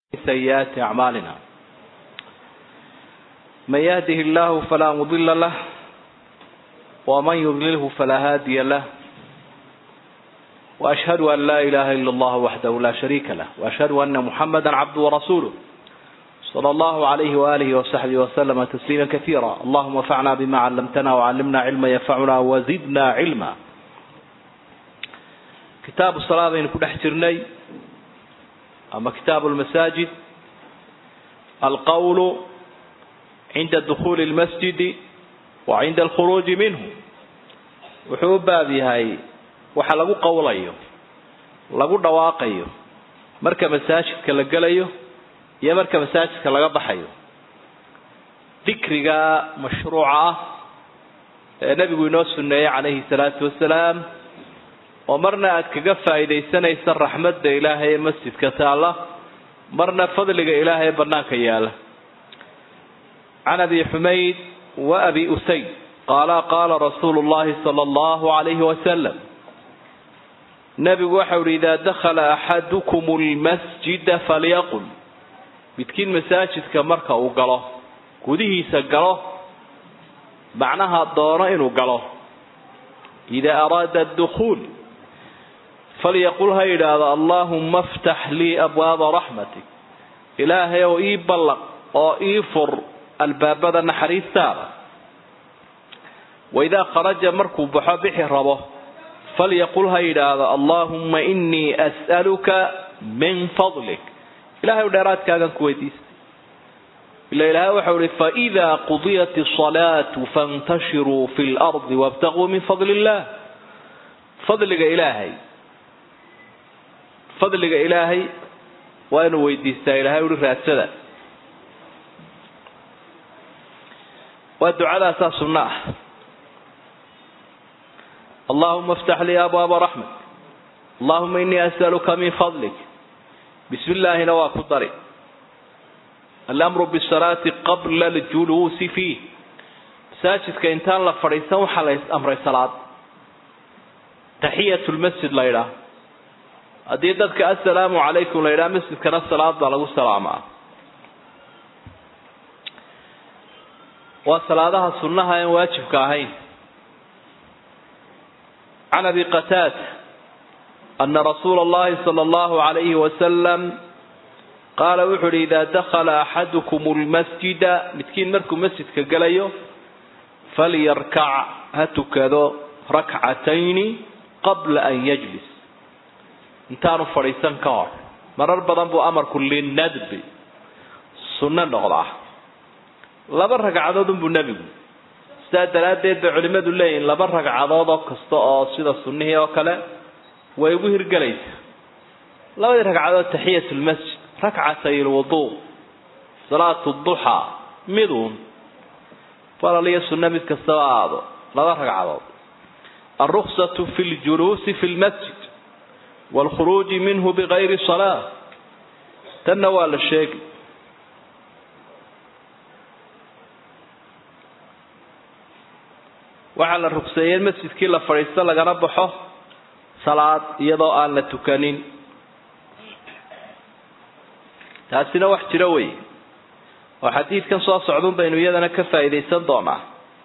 سيئات أعمالنا من يهده الله فلا مضل له ومن يضلله فلا هادي له وأشهد أن لا إله إلا الله وحده لا شريك له وأشهد أن محمدا عبده ورسوله صلى الله عليه وآله وصحبه وسلم تسليما كثيرا اللهم انفعنا بما علمتنا وعلمنا علما ينفعنا وزدنا علما كتاب الصلاة بين كل احترني أما كتاب المساجد القول عند دخول المسجد وعند الخروج منه wuxuu u baab yahay waxa lagu qowlayo lagu dhawaaqayo marka masaajidka la gelayo iyo marka masaajidka laga baxayo dikriga mashruuca ah ee nebigu inoo sunneeyey calayhi salaatu wasalaam oo marna aad kaga faa'iidaysanaysa raxmadda ilaahay ee masjidka taalla marna fadliga ilaahay ee bannaanka yaala can abi xumayd wa abi usayd qaala qaala rasuulu llahi sala allahu calayhi wasalam nebigu waxau ihi idaa dakhala axadukum lmasjida falyaqul midkiin masaajidka marka uu galo gudihiisa galo macnaha doono inuu galo idaa araada adukhuul falyaqul ha yidhaahdo allaahumma aftax lii abwaaba raxmatik ilaahay oo ii ballaq oo ii fur albaabada naxariistaada waidaa kharaja markuu baxo bixi rabo falyaqul ha yidhaahdo allaahumma inii as'aluka min fadlik ilahay dheeraadkaagan ku weydiistay ila ilaahay waxau ihi faidaa qudiyat asalaatu fantashiruu fi lardi wabtaquu min fadli illah fadliga ilaahay fadliga ilaahay waa inuu weydiistaa ilahay uhi raadsada waa ducadaasaa sunno ah allahuma aftax lii abwaaba raxmat allahuma inii as'aluka min fadlik bismi illaahina waa ku dari alamru bisalaati qabla aljuluusi fiih masaajidka intaan la fadhiisan waxaa la amray salaad taxiyat lmasjid la ydhaah haddii dadka assalaamu calaykum la yidhaha masjidkana salaad baa lagu salaamaa waa salaadaha sunnaha aan waajibka ahayn can abi qataada ana rasuula allahi sala allahu alayhi wasalam qaala wuxu uhi idaa dakhala axadukum lmasjida midkiin markuu masjidka gelayo falyarkac ha tukado rakcatayni qabla an yajlis intaanu fadhiisan ka hor marar badan buu amarku linadbi sunno noqdaa laba ragcadood unbuu nebigu sidaa daraaddeed bay culimmadu leeyihin laba ragcadood oo kasta oo sida sunnihii oo kale way ugu hirgelaysaa labadii ragcadood taxiyat lmasjid rakcatay lwuduu salaatu duxaa miduun falal iyo sunno mid kastaba aado laba ragcadood alruksatu fi ljuluusi fi lmasjid waalkhuruuji minhu bigayri salaa tanna waa la sheegi waxaa la rugseeyey in masjidkii la fadhiisto lagana baxo salaad iyadoo aan la tukanin taasina wax jiro wey oo xadiidkan soo socdun baynu iyadana ka faa'iidaysan doonaa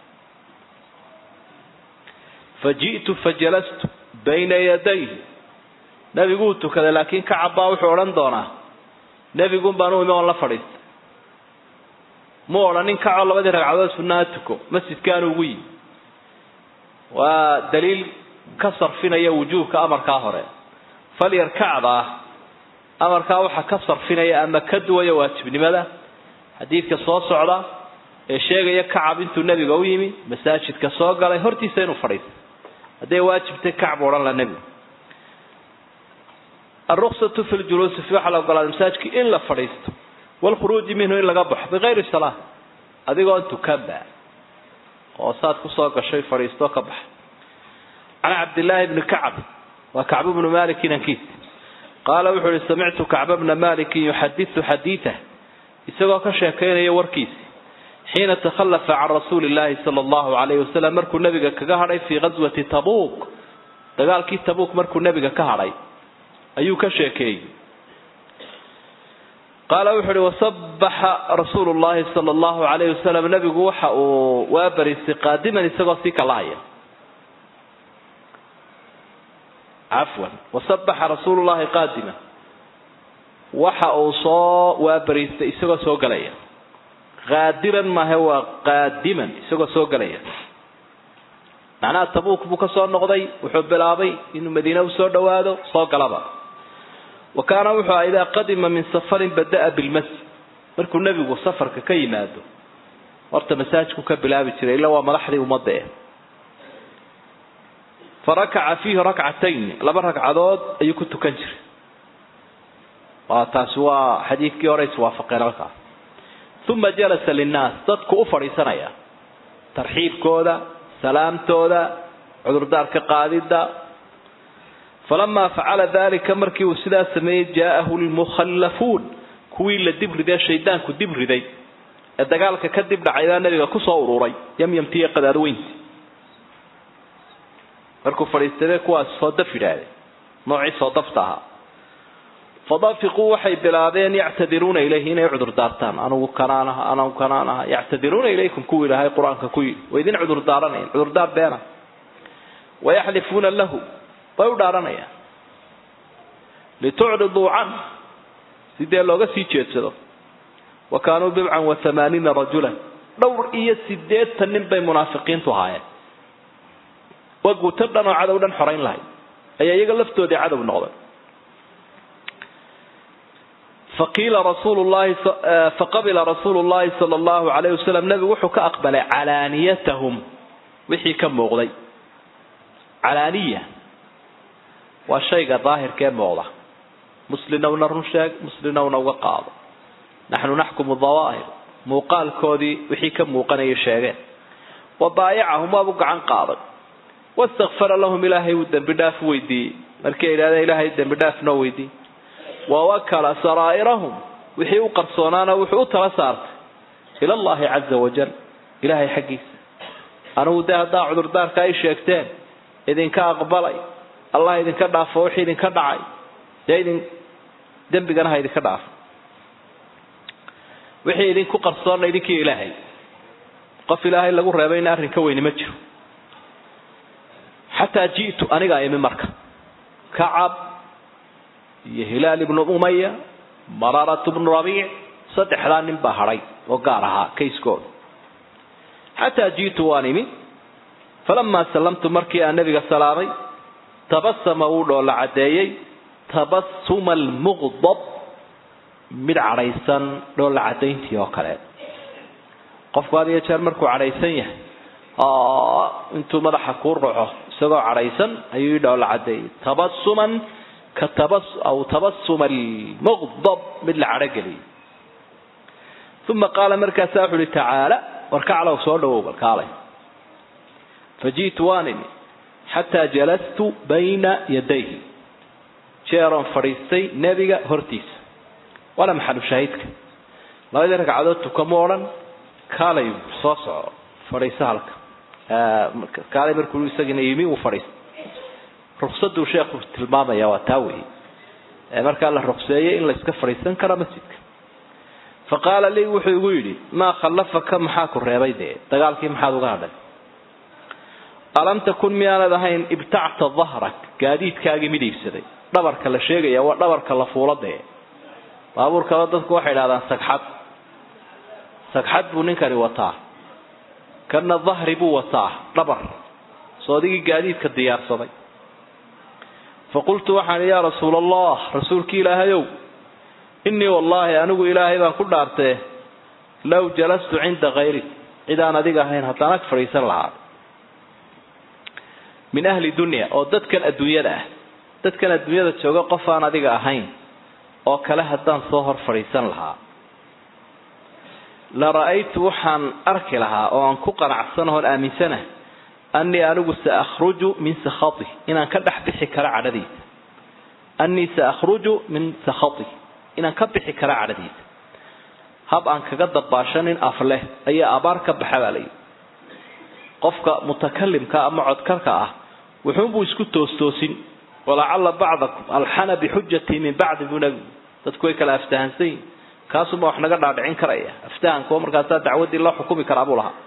fa ji'tu fa jalastu bayna yadayhi nebiguu tukaday laakiin kacabbaa wuxuu odhan doonaa nebigun baan u imi oon la fadhiistay mu odhanin kacoo labadii ragcadood sunnaha tuko masjidkaanu ugu yimi waa daliil ka sarfinaya wujuubka amarkaa hore falyarkacda ah amarkaa waxaa ka sarfinaya ama ka duwaya waajibnimada xadiidka soo socda ee sheegaya kacab intuu nebiga u yimi masaajidka soo galay hortiisa inuu fadhiisto hadday waajibtay kacbu odhan la nebigu alruksatu fi ljuluusi fi waxaa la ogolaaday masaajidka in la fadhiisto waalkhuruuji minhu in laga baxo bigayri salaa adigoon tukanba oo saad kusoo gashay fadhiisto ka baxa can cabdillaahi bni kacb waa kacbu bnu malik inankiis qaala wuxuu ihi samictu kacba bna malikin yuxadisu xadiidah isagoo ka sheekaynaya warkiisi xiina takhallafa can rasuuli illaahi sala allahu calayhi wasalam markuu nebiga kaga hadhay fii ghaswati tabuuk dagaalkii tabuuk markuu nebiga ka hadhay ayuu ka sheekeeyey qaala wuxu uhi wasabaxa rasuulu llahi sala allahu alayhi wasalam nabigu waxa uu waa bariistay qaadiman isagoo sii kalahaya cafwan wasabaxa rasuulu llahi qaadiman waxa uu soo waabariistay isagoo soo galaya qaadiran maahe waa qaadiman isagoo soo galaya macnaha tabuuk buu ka soo noqday wuxuu bilaabay inuu madiine usoo dhawaado soo galaba wa kaana wuxuu aha idaa qadima min safarin bada'a bilmasjid markuu nebigu safarka ka yimaado horta masaajku ka bilaabi jiray illa waa madaxdii ummadda eh fa rakaca fiihi rakcatayn laba ragcadood ayuu ku tukan jiray waa taasi waa xadiidkii hore iswaafaqeen halkaas uma jalasa linnaas dadku u fadhiisanaya tarxiibkooda salaamtooda cudurdaarka qaadidda falamaa facala dalika markii uu sidaa sameeyey jaa'ahu lmukhallafuun kuwii la dib riday shaydaanku dib riday ee dagaalka ka dib dhacay baa nabiga kusoo ururay yamyamtiiyo qadaadweynti markuu fadhiistay kuwaas soo daf yidhaahde noocii soo dafta ahaa fadafiquu waxay bilaabeen yactadiruuna ilayhi inay cudur daartaan anugu kanaan aha anugu kanaan aha yactadiruuna ilaykum kuwii ilaahay qur-aanka ku yidhi way idin cudur daaranayan cudurdaar beena wayaxlifuuna lahu way u dhaaranayaan litucriduu can sidee looga sii jeedsado wa kaanuu bibcan wa hamaaniina rajulan dhowr iyo sideetan nin bay munaafiqiintu ahaayeen waa guuto dhan oo cadow dhan xorayn lahay ayaa iyaga laftoodii cadow noqday faqiila rasuulu llahi faqabila rasuulu llahi sala allahu alayhi wasalam nebigu wuxuu ka aqbalay calaaniyatahum wixii ka muuqday calaaniya waa shayga daahirka ee muuqda muslinowna run sheeg muslinowna uga qaado naxnu naxkumu dawaahir muuqaalkoodii wixii ka muuqanaya sheegeen wa baayacahum waabu gacan qaaday wastakfara lahum ilaahay uu dembi dhaaf weydiiyey markii ay idhahdeen ilaahay dembi dhaaf noo weydiiyey wawakala saraa'irahum wixii u qarsoonaana wuxuu u tala saartay ila allahi caza wajal ilaahay xaggiisa anigu dee haddaa cudurdaarka ay sheegteen idinka aqbalay allah idinka dhaafo wixii idinka dhacay dee idin dembigana ha idinka dhaafo wixii idinku qarsoonna idinkii ilaahay qof ilaahay lagu reebayna arrin ka weyni ma jiro xataa ji'tu anigaa imi marka kacab iyo hilaal ibnu umaya mararat bnu rabiic saddexdaa nin baa hadhay oo gaar ahaa kayskooda xataa ji'tu waan imi falamaa sallamtu markii aan nebiga salaamay tabasama wuu dhoolla caddeeyey tabasuma almuqdab mid cadhaysan dhoolla caddayntii oo kale qofku had iyo jeer markuu cadhaysan yahay intuu madaxa kuu ruxo isagoo cadhaysan ayuu ii dhoolla caddeeyey tabasuman ka tabas aw tabasuma almuqdab mid la cadhogeliyay uma qaala markaasaa wuxu uhi tacaala warkaclow soo dhawow balkaalay faji'tu waan imi xataa jalastu bayna yadayhi jeeroon fadhiistay nebiga hortiisa waana maxalu shaahidka labadii ragcadood tukamo odhan kaalay soo soco fadhiiso halka kaalay markuu isagina yimi uu fadhiistay ruksaduu sheekhu tilmaamaya waa taa weeye markaa la rukseeyey in la iska fadhiisan karo masjidka fa qaala lii wuxuu igu yidhi maa khallafaka maxaa ku reebay dee dagaalkii maxaad uga hadhay alam takun miyaanad ahayn ibtacta dahrak gaadiidkaagii mid iibsaday dhabarka la sheegaya waa dhabarka la fuula dee baabuurkaba dadku waxay idhahdaan sagxad sagxad buu ninkani wataa kana dahri buu wataa dhabar soo adigii gaadiidka diyaarsaday faqultu waxaan yaa rasuula allah rasuulki ilaahayow innii wallaahi anigu ilaahay baan ku dhaartee low jalastu cinda kayrik cid aan adiga ahayn haddaan ag fadhiisan lahaa min ahli dunya oo dadkan adduunyada ah dadkan adduunyada jooga qof aan adiga ahayn oo kale haddaan soo hor fadhiisan lahaa la ra'aytu waxaan arki lahaa oo aan ku qanacsanahoon aaminsanahay annii anigu saahruju min sakhati inaan ka dhex bixi karo cadhadiisa annii saahruju min sakhati inaan ka bixi karo cadhadiisa hab aan kaga dabaashanin af leh ayaa abaar ka baxa baa layidhi qofka mutakalimka ama codkarka ah wuxuunbuu isku toostoosin walacalla bacdakum alxana bixujatii min bacdi buu nabigu dadku way kala aftahansan yihin kaasuma wax naga dhaadhicin karaya aftahankuwa markaasaa dacwaddii loo xukumi karaa buu lahaa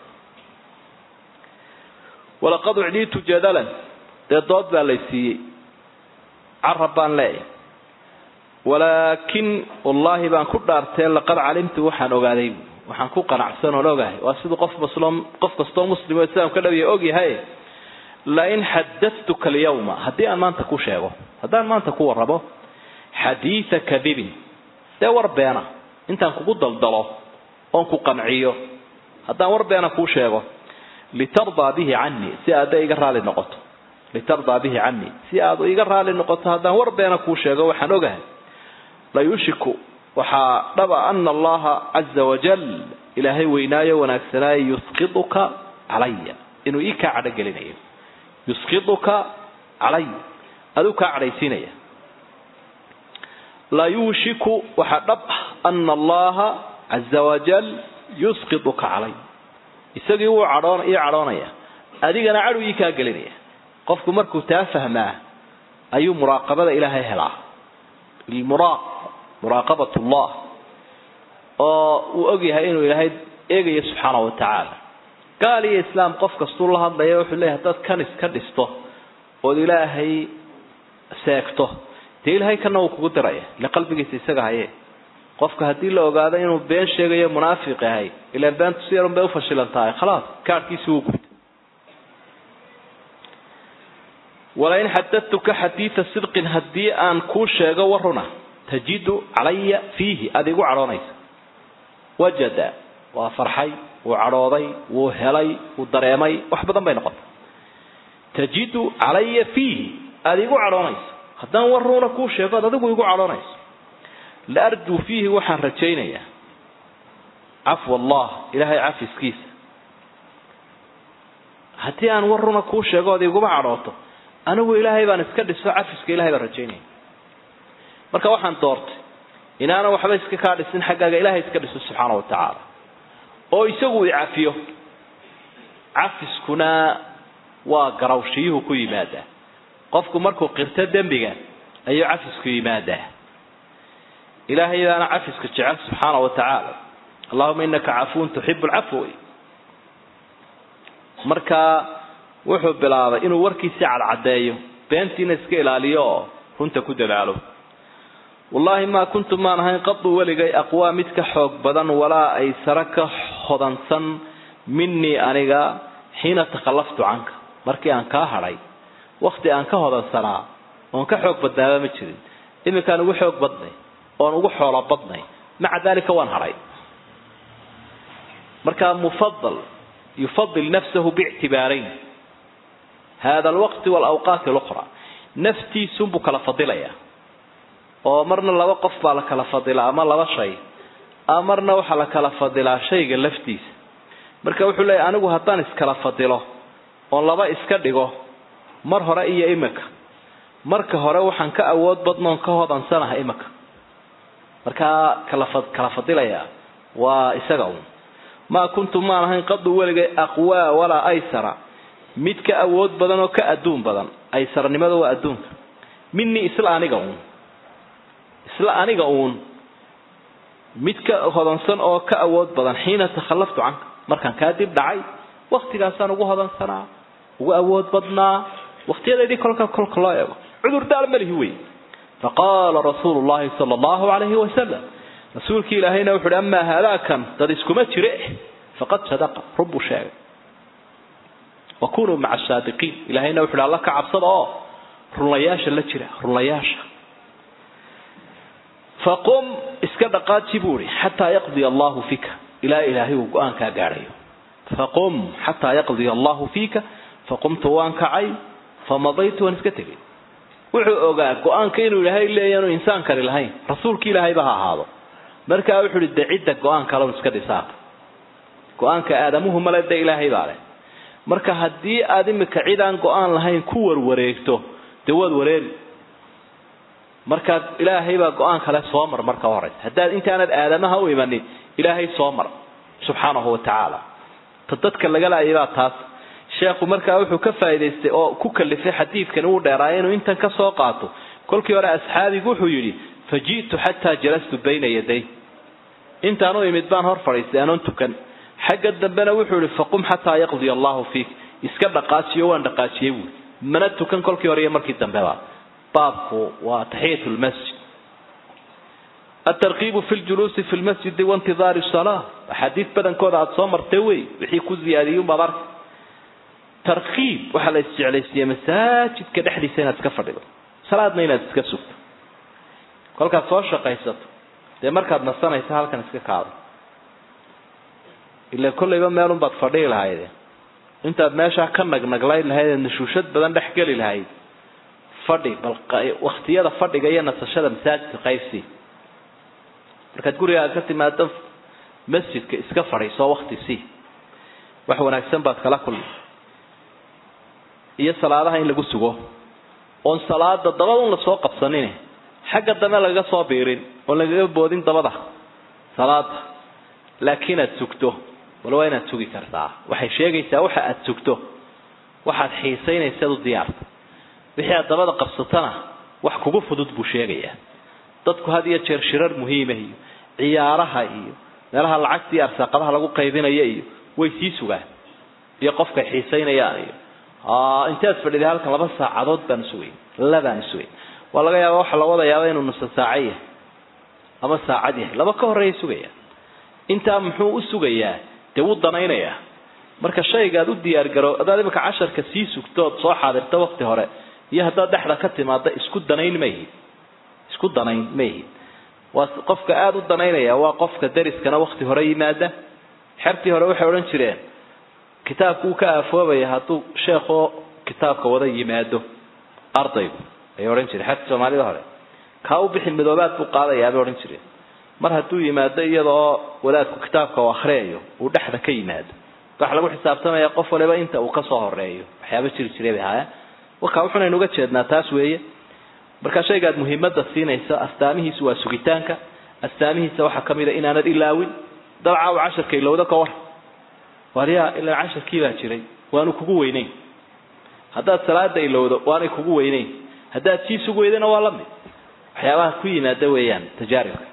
walaqad ucdiitu jadalan dee dood baa lay siiyey carab baan leeyahay walaakin wallaahi baan ku dhaartee laqad calimtu waxaan ogaaday waxaan ku qanacsan oon ogahay waa siduu qof muslim qof kastoo muslim oo islaam ka dhawiya ogyahay lain xadatuka alyawma haddii aan maanta ku sheego haddaan maanta ku warrabo xadiida kadibin dee war beena intaan kugu daldalo oon ku qanciyo haddaan war beena kuu sheego litardaa bihi canii si aada iga raali noqoto litardaa bihi canii si aad iga raali noqoto haddaan war beena kuu sheego waxaan ogahay layushiku waxaa dhaba ana allaha caza wajal ilaahay weynaayo wanaagsanaayo yusqiduka calaya inuu ii kaa cadhogelinayo yusqiduka calay aduu kaa cadhaysiinaya layushiku waxaa dhab ah ana allaha caza wajal yusqiduka calay isagii wuu cadhoon ii cadhoonaya adigana cadhow ii kaa gelinaya qofku markuu taa fahmaa ayuu muraaqabada ilaahay helaa ilmuraaq muraaqabat ullah oo uu ogyahay inuu ilaahay eegayo subxaana wa tacaala gaal iyo islaam qof kastuu la hadlaya wuxuu leeyahay haddaad kan iska dhisto ood ilaahay seegto dee ilaahay kana wuu kugu diraya ile qalbigiisa isaga haye qofka haddii la ogaado inuu been sheegayo munaafiq yahay ilaan beentu si yarun bay ufashilan tahay khalaas kaarhkiisi wuu gubtay walain xadadtuka xadiida sidqin haddii aan kuu sheego waruna tajidu calaya fiihi aada igu cadhoonaysa wajada waa farxay wuu cadhooday wuu helay wuu dareemay wax badan bay noqotay tajidu calaya fiihi aada igu cadhoonaysa haddaan waruna kuu sheego ad adigu igu cadhoonayso la arjuu fiihi waxaan rajaynayaa cafwa allah ilaahay cafiskiisa haddii aan waruna kuu sheego ood iguma cadhooto anigu ilaahay baan iska dhiso cafiska ilahay baan rajaynaya marka waxaan doortay inaanan waxba iska kaa dhisin xaggaaga ilaahay iska dhiso subxaana wa tacaala oo isagu i cafiyo cafiskuna waa garawshiyuhu ku yimaadaa qofku markuu qirto dembiga ayuu cafisku yimaadaa ilaahay baana cafiska jecel subxaana wa tacaala allahuma inaka cafuun tuxibu lcafw marka wuxuu bilaabay inuu warkiisii cadcadeeyo beentiina iska ilaaliyo oo runta ku dadaalo wallaahi maa kuntu maan ahayn qadu weligay aqwaa mid ka xoog badan walaa ay sare ka hodansan minii aniga xiina takhallaftu canka markii aan kaa hadhay wakti aan ka hodansanaa oon ka xoog badnaaba ma jirin iminkaan ugu xoog badnay oon ugu xoolo badnay maca dalika waan hadhay marka mufadal yufadil nafsahu biictibaarayn hada alwaqti walawqaati luqra naftiisunbuu kala fadilayaa oo marna laba qof baa la kala fadilaa ama laba shay marna waxaa la kala fadilaa shayga laftiisa marka wuxuu leeyahy anigu haddaan iskala fadilo oon laba iska dhigo mar hore iyo imika marka hore waxaan ka awood badnoon ka hodansanaha imika markaa kala kala fadilayaa waa isaga un maa kuntu maan ahayn qadu weligay aqwaa walaa aysara mid ka awood badan oo ka adduun badan aysaranimada waa adduunka minii isla aniga uun isla aniga uun mid ka hodansan oo ka awood badan xiina takhallaftu canka markaan kaa dib dhacay waktigaasaan ugu hodansanaa ugu awood badnaa waqtiyadeedii kolka kolka loo eego cudur daal malihi wey faqaala rasuulu llahi sala allahu calayhi wasalam rasuulkii ilaahayna wuxu uhi amaa haadaakan dad iskuma jire faqad sadaqa run buu sheegay wa kunuu maca asaadiqiin ilahayna wuxu uhi alla ka cabsada oo runlayaasha la jira runlayaasha faqum iska dhaqaaji buu ihi xataa yaqdiya allahu fika ilaa ilaahay uu go-aankaa gaadhayo faqum xataa yaqdiya allahu fiika faqumtu waan kacay famadaytu waan iska tegay wuxuu ogaa go-aanka inuu ilaahay leeyaanu insaan kari lahayn rasuulki ilaahayba ha ahaado markaa wuxuu uhi de cidda go-aan kaloon iska dhisaaq go-aanka aadamuhu male de ilaahay baa leh marka haddii aada imika cid aan go-aan lahayn ku warwareegto dee waad wareeri markaa ilaahay baa go-aan kale soo mar marka horeysa haddaad intaanad aadamaha u imanin ilaahay soo mar subxaanahu wa tacaala ta dadka laga laayay baa taas sheekhu markaa wuxuu ka faa'idaystay oo ku kalifay xadiidkan uu dheeraay inuu intan ka soo qaato kolkii hore asxaabigu wuxuu yidhi faji'tu xataa jalastu bayna yaday intaan u imid baan hor fadhiistay anoon tukan xagga dambena wuxuu ihi faqum xataa yaqdiya allahu fiik iska dhaqaajiyo waan dhaqaajiyey buui mana tukan kolkii hore iyo markii dambeba baabku waa taxiyat lmasjid atarkiibu fi ljuluusi fi lmasjidi waintidaari salaa axaadiis badankooda aada soo martay wey wixii ku ziyaadiyunbaad arka tarkiib waxaa la isjeclaysiiyey masaajidka dhexdiisa inaad iska fadhido salaadna inaad iska sugto kolkaad soo shaqaysato dee markaad nasanaysa halkan iska kaado ila kollayba meelunbaad fadhihi lahayde intaad meeshaa ka nagnaglayn lahayd ee nashuushad badan dhex geli lahayd fadhi bal waktiyada fadhiga iyo nasashada masaajidka qaybsi markaad guriga aad ka timaado masjidka iska fadhiiso wakti si wax wanaagsan baad kala kulmi iyo salaadaha in lagu sugo oon salaada dabada un lasoo qabsanin xagga dambe lagaga soo biirin oon lagaga boodin dabada salaada laakiin aad sugto bal waa inaad sugi kartaa waxay sheegaysaa waxa aad sugto waxaad xiisaynaysaad u diyaarta wixii aad dabada qabsatana wax kugu fudud buu sheegayaa dadku had iyo jeer shirar muhiimah iyo ciyaaraha iyo meelaha lacagta iyo arsaaqadaha lagu qaybinaya iyo way sii sugaan iyo qofkay xiisaynayaan iyo intaad fadhiday halkan laba saacadood baan sugayn labaan sugayn waa laga yaaba waxa la wadayaaba inuu nusa saaco yahay ama saacad yahay laba ka horeeya sugaya intaa muxuu u sugayaa dee wuu danaynayaa marka shaygaad u diyaargaro hadaad imika casharka sii sugtood soo xaadirta wakti hore iyo haddaad dhexda ka timaada isku danayn mayhid isku danayn mayhid waa qofka aada u danaynaya waa qofka dariskana wakti hore yimaada xertii hore waxay odhan jireen kitaabku uu ka aafoobaya hadduu sheekoo kitaabka wada yimaado ardaygu ayay odhan jireen xertii soomaalida hore kaa u bixi midoobaad buu qaadayaa bay odhan jireen mar hadduu yimaado iyadoo wadaadku kitaabka u akriyayo uu dhexda ka yimaado waxa lagu xisaabtamaya qof waliba inta uu kasoo horeeyo waxyaaba jiri jiray bay ahaayeen wakaa wuxunaynu uga jeednaa taas weeye markaa shaygaad muhiimada siinaysa astaamihiisu waa sugitaanka astaamihiisa waxaa kamid a inaanad ilaawin dabcaaw casharka ilowda ka war waryaa ilaa casharkii baa jiray waanu kugu weyneyn haddaad salaada ilowdo waanay kugu weyneyn haddaad sii sug weydana waa lamid waxyaabaha ku yimaada weeyaan tajaaribka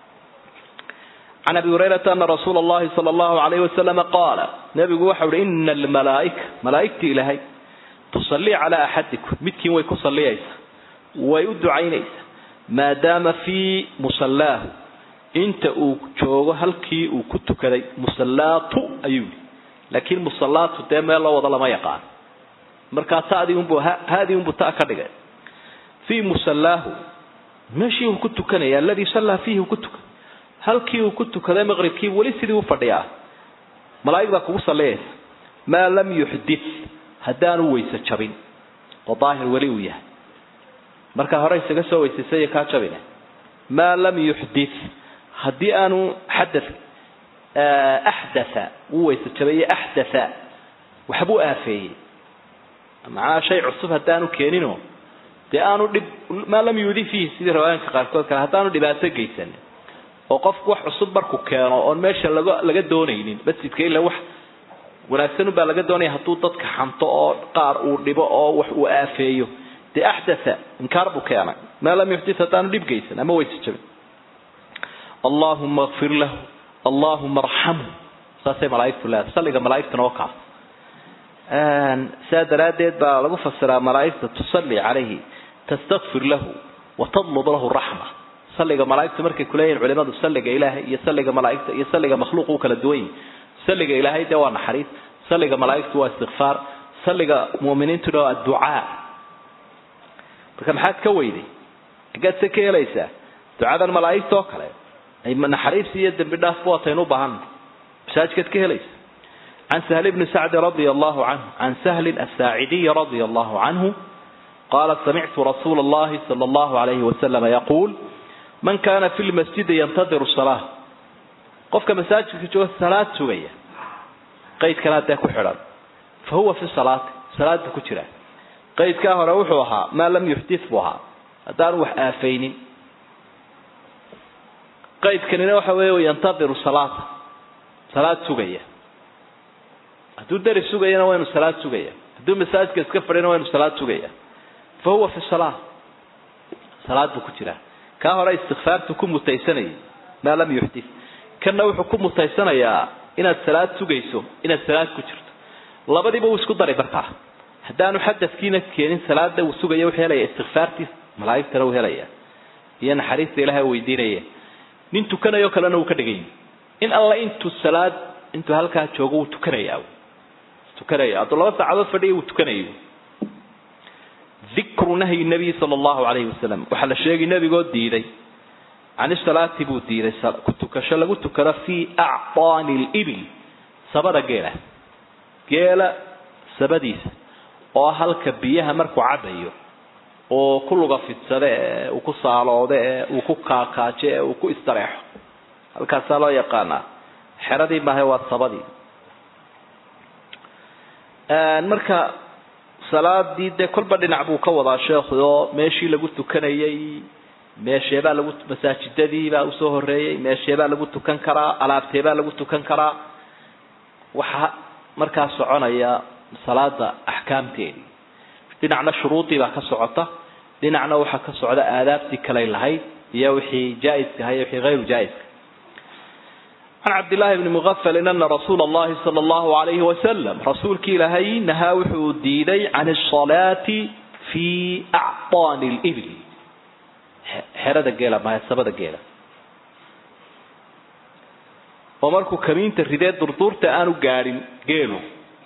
can abi hurayrata ana rasuula allahi sala allahu alayhi wasalama qaala nabigu waxau uhi ina almalaaika malaaigtii ilaahay tusallii calaa axadikum midkiin way ku salliyaysaa way u ducaynaysaa maadaama fii musallaahu inta uu joogo halkii uu ku tukaday musallaatu ayuu yihi laakiin musallaatu dee meel loo wado lama yaqaan markaa tadii unbu haadii unbu ta ka dhigay fii musallaahu meeshii uu ku tukanaya aladii sallaa fiihi uu ku tukan halkii uu ku tukaday maqribkii weli sidii u fadhiyaa malaa'ig baa kugu salliyaysa maa lam yuxdith haddaanu weyse jabin oo daahir weli uu yahay markaa hore isaga soo weysaysay kaa jabine maa lam yuxdith haddii aanu xadath axdatha wuu weyse jabaye axdatha waxbuu aafeeyey macnaha shay cusub haddaanu keenino dee aanu dhib maa lam yuudi fiihi sidii riwaayanka qaarkood kale haddaanu dhibaato geysanin oo qofku wax cusub markuu keeno oon meesha laga laga doonaynin masjidka ila wax wanaagsan baa laga doonaya hadduu dadka xanto oo qaar uu dhibo oo wax uu aafeeyo dee axdatha inkaar buu keenay maa lam yuxdith haddaanu dhib geysan ama weyse jabin allahuma kfir lahu allahuma arxamhu saasay malaaigtu leedahay salliga malaaigtuna oo kaas saa daraaddeed baa lagu fasiraa malaaigta tusalli calayhi tastakfir lahu watadlub lahu raxma salliga malaaigtu markay kuleeyihin culimadu salliga ilaahay iyo salliga malaaigta iyo salliga makhluuq u kala duwan yihin salliga ilaahay dee waa naxariis salliga malaaigtu waa istikfaar salliga mu'miniintuna waa adducaa marka maxaad ka weyday xaggaad se ka helaysaa ducadan malaaigta oo kale ay naxariis iyo dembi dhaafba waataynu u baahan masaajidkaad ka helaysa can sahl bni sacdi radia allahu canhu can sahlin asaacidiyi radia allahu canhu qaala samictu rasuula allahi sala allahu alayhi wasalama yaquul man kana fi lmasjidi yantadiru salaa qofka masaajidka jooga salaad sugaya qaydkana dee ku xidhan fa huwa fi salaati salaad buu ku jiraa qaydkaa hore wuxuu ahaa maa lam yuxdith buu ahaa haddaanu wax aafaynin qaydkanina waxa weeye yantadiru salaata salaad sugaya hadduu dari sugayana waa inu salaad sugaya hadduu masaajidka iska fadhina waa inu salaad sugaya fa huwa fi salaa salaad buu ku jiraa kaa hore istikfaartu ku mutaysanayay maa lam yuxdith kanna wuxuu ku mutaysanayaa inaad salaad sugayso inaad salaad ku jirto labadiiba wuu isku daray markaa haddaanu xadadkiina keenin salaada uu sugaya wuxuu helaya istikfaartiis malaa'igtana uu helaya iyo naxariista ilahay weydiinaya nin tukanayo kalena uu ka dhigay in alla intuu salaad intuu halkaa joogo wuu tukanaya tukanaya hadduu laba saacadood fadhiya wuu tukanayo dikru nahyi nabiy sala allahu calayhi wasalam waxaa la sheegay nebigoo diiday can salaati buu diiday ku tukasho lagu tukado fii acdaani libil sabada geela geela sabadiisa oo halka biyaha markuu cabayo oo ku luga fidsade ee uu ku saaloodo ee uu ku kaakaajo ee uu ku istareexo halkaasaa loo yaqaanaa xeradii maahe waa sabadii marka salaadii dee kolba dhinac buu ka wadaa sheekhu oo meeshii lagu tukanayay meesheebaa lagu masaajidadiibaa usoo horeeyey meesheebaa lagu tukan karaa alaabteebaa lagu tukan karaa waxaa markaa soconaya salaada axkaamteedii dhinacna shuruudii baa ka socota dhinacna waxaa ka socda aadaabtii kaley lahayd iyo wixii jaa-iska ahay wixii hayru jaa-iska can cabdillaahi bni muqafalin ana rasuula allahi sala allahu alayhi wasalam rasuulkii ilaahay nahaa wuxuu diiday can asalaati fi acdaani libil xerada geela mahasabada geela oo markuu kamiinta ridee durduurta aanu gaadhin geelu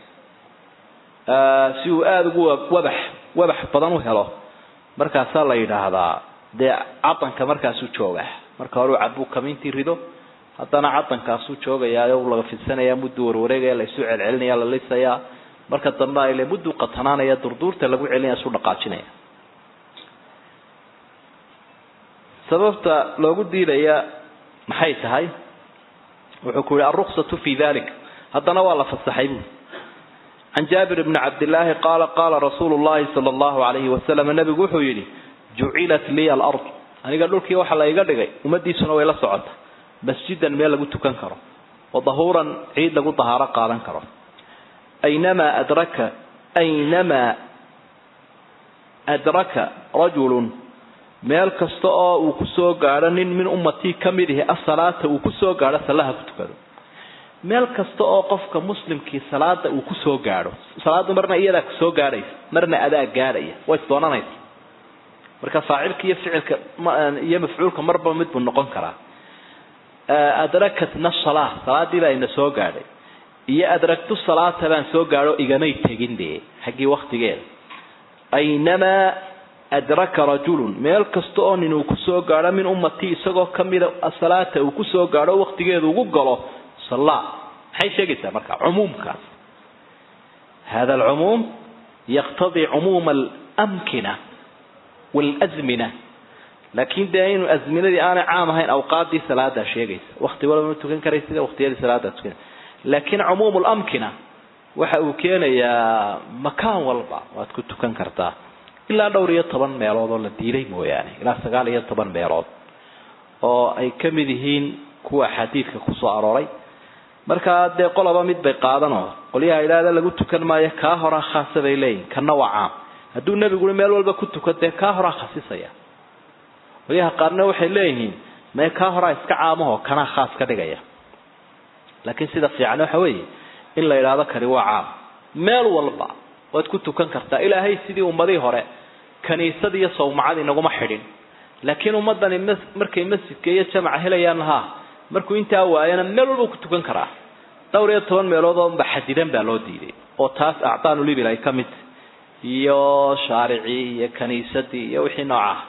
si uu aada ugu wabax wabax badan u helo markaasaa la yidhaahdaa dee cadanka markaasuu joogaa marka hore u cabuu kamiintii rido haddana cadankaasuu joogayaayo laga fidsanaya mudduu warwareegaya la isu celcelinaya la lisayaa marka dambe ile mudduu qatanaanaya durduurta lagu celinaya isu dhaqaajinaya sababta loogu diidaya maxay tahay wuxuu ku yihi alruksatu fi dalik haddana waa la fasaxay buui can jaabir bni cabdillaahi qaala qaala rasuulu llahi sala allahu alayhi wasalam nabigu wuxuu yidhi jucilat liya alard aniga dhulkii waxa la iga dhigay ummadiisuna way la socota masjidan meel lagu tukan karo wa dahuuran ciid lagu dahaaro qaadan karo aynamaa adraka aynamaa adraka rajulun meel kasta oo uu kusoo gaadho nin min ummatii ka mid ihi asalaata uu kusoo gaadho salaha ku tukado meel kasta oo qofka muslimkii salaada uu kusoo gaadho salaadu marna iyadaa kusoo gaadhaysa marna adaa gaadhaya way isdoonanaysa marka faacilka iyo ficilka iyo mafcuulka marba mid buu noqon karaa adrakatna salaa salaadii baa ina soo gaadhay iyo adragtu salaata baan soo gaadho igamay tegin dee xaggii waktigeeda aynamaa adraka rajulun meel kasta oo nin uu kusoo gaadho min ummatii isagoo kamida asalaata uu kusoo gaadho waktigeedu ugu galo sallaa maxay sheegaysaa marka cumuumkaas hada alcumuum yaqtadii cumuuma alamkina waalazmina laakiin dee inu azminadii aanay caam ahayn awqaadii salaadaa sheegaysa wakti walba ma tukan karaysida waktiyadii salaadaa tukan laakiin cumuum lamkina waxa uu keenayaa makaan walba waad ku tukan kartaa ilaa dhowr iyo toban meelood oo la diiday mooyaane ilaa sagaal iyo toban meelood oo ay ka mid yihiin kuwa xadiidka kusoo arooray markaa dee qoloba mid bay qaadanoo qolyaha idhaahda lagu tukan maayo kaa horaa khaasa bay leeyihin kana waa caam hadduu nebigu meel walba ku tukan dee kaa horaa khasisaya qolyaha qaarna waxay leeyihiin mee kaa horaa iska caamaho kanaa khaas ka dhigaya laakiin sida fiican waxa weeye in la idhaahdo kani waa caam meel walba waad ku tukan kartaa ilaahay sidii ummadii hore kaniisad iyo sawmacad inaguma xidhin laakiin ummadani markay masjidka iyo jamaca helayaan ha markuu intaa waayana meel walba ku tukan karaa dhowr iyo toban meelood oo xadidan baa loo diiday oo taas acdaanulibil ay ka mid iyo shaaricii iyo kaniisadii iyo wixii noocaah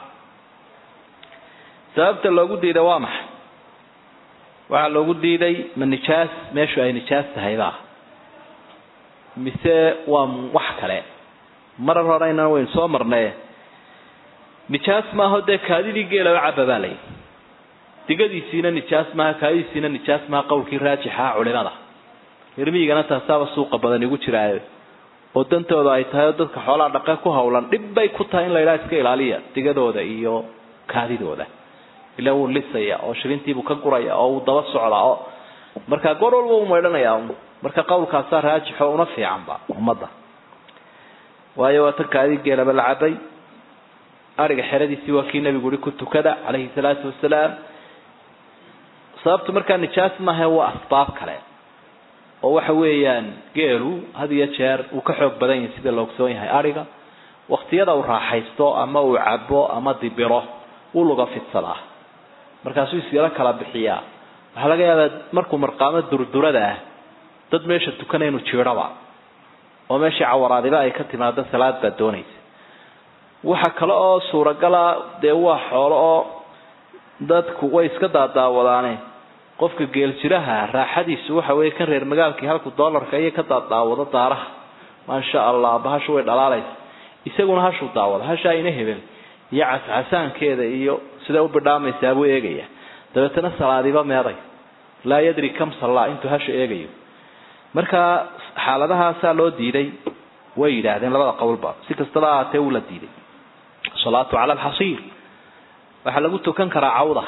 sababta loogu diiday waa maxay waxaa loogu diiday ma nijaas meeshu ay nijaas tahayba mise waa wax kale marar horeyna waynu soo marnay nijaas maaho dee kaadidii geelaba caba baa layi digadiisiina nijaas maaha kaadidiisiina nijaas maaha qowlkii raajixa culimada hirmiyigana taasaaba suuqa badan igu jiraayo oo dantooda ay tahay oo dadka xoolaha dhaqan ku hawlan dhib bay ku tahay in la yidhaha iska ilaaliya digadooda iyo kaadidooda ila wuu lisaya oo shirintiibuu ka guraya oo uu daba socdaa oo marka goor walba uu maydhanaya marka qowlkaasaa raajixo una fiicanba ummadda waayo waa tan kaadi geelaba la cabay ariga xeradiisii waa kii nabigu uhi ku tukada calayhi salaatu wasalaam sababtu markaa nijaas maaha waa asbaab kale oo waxa weeyaan geelu had iyo jeer uu ka xoog badan yahay sida la ogsoon yahay ariga waktiyada uu raaxaysto ama uu cabo ama dibiro wuu luga fidsadaa markaasuu isyaro kala bixiyaa waxaa laga yaabaa markuu marqaamo durdurada ah dad meesha tukana inuu jiidhaba oo meeshii cawaraadiba ay ka timaado salaad baad doonaysa waxa kale oo suuragala dee waa xoolo oo dadku way iska daadaawadaane qofka geeljiraha raaxadiisu waxa weeye kan reer magaalkii halku doolarka iyo ka daadaawado daaraha maasha allah bahashu way dhalaalaysa isaguna hashuu daawada hashaa ina hebel iyo cascasaankeeda iyo siday u bidhaamaysaa buu eegaya dabeetana salaadiba meeday laa yadri kam sallaa intuu hasha eegayo marka xaaladahaasaa loo diiday way yidhaahdeen labada qowlba si kastaba ahaatee wuu la diiday salaatu cala alxasiir waxaa lagu tukan karaa cawda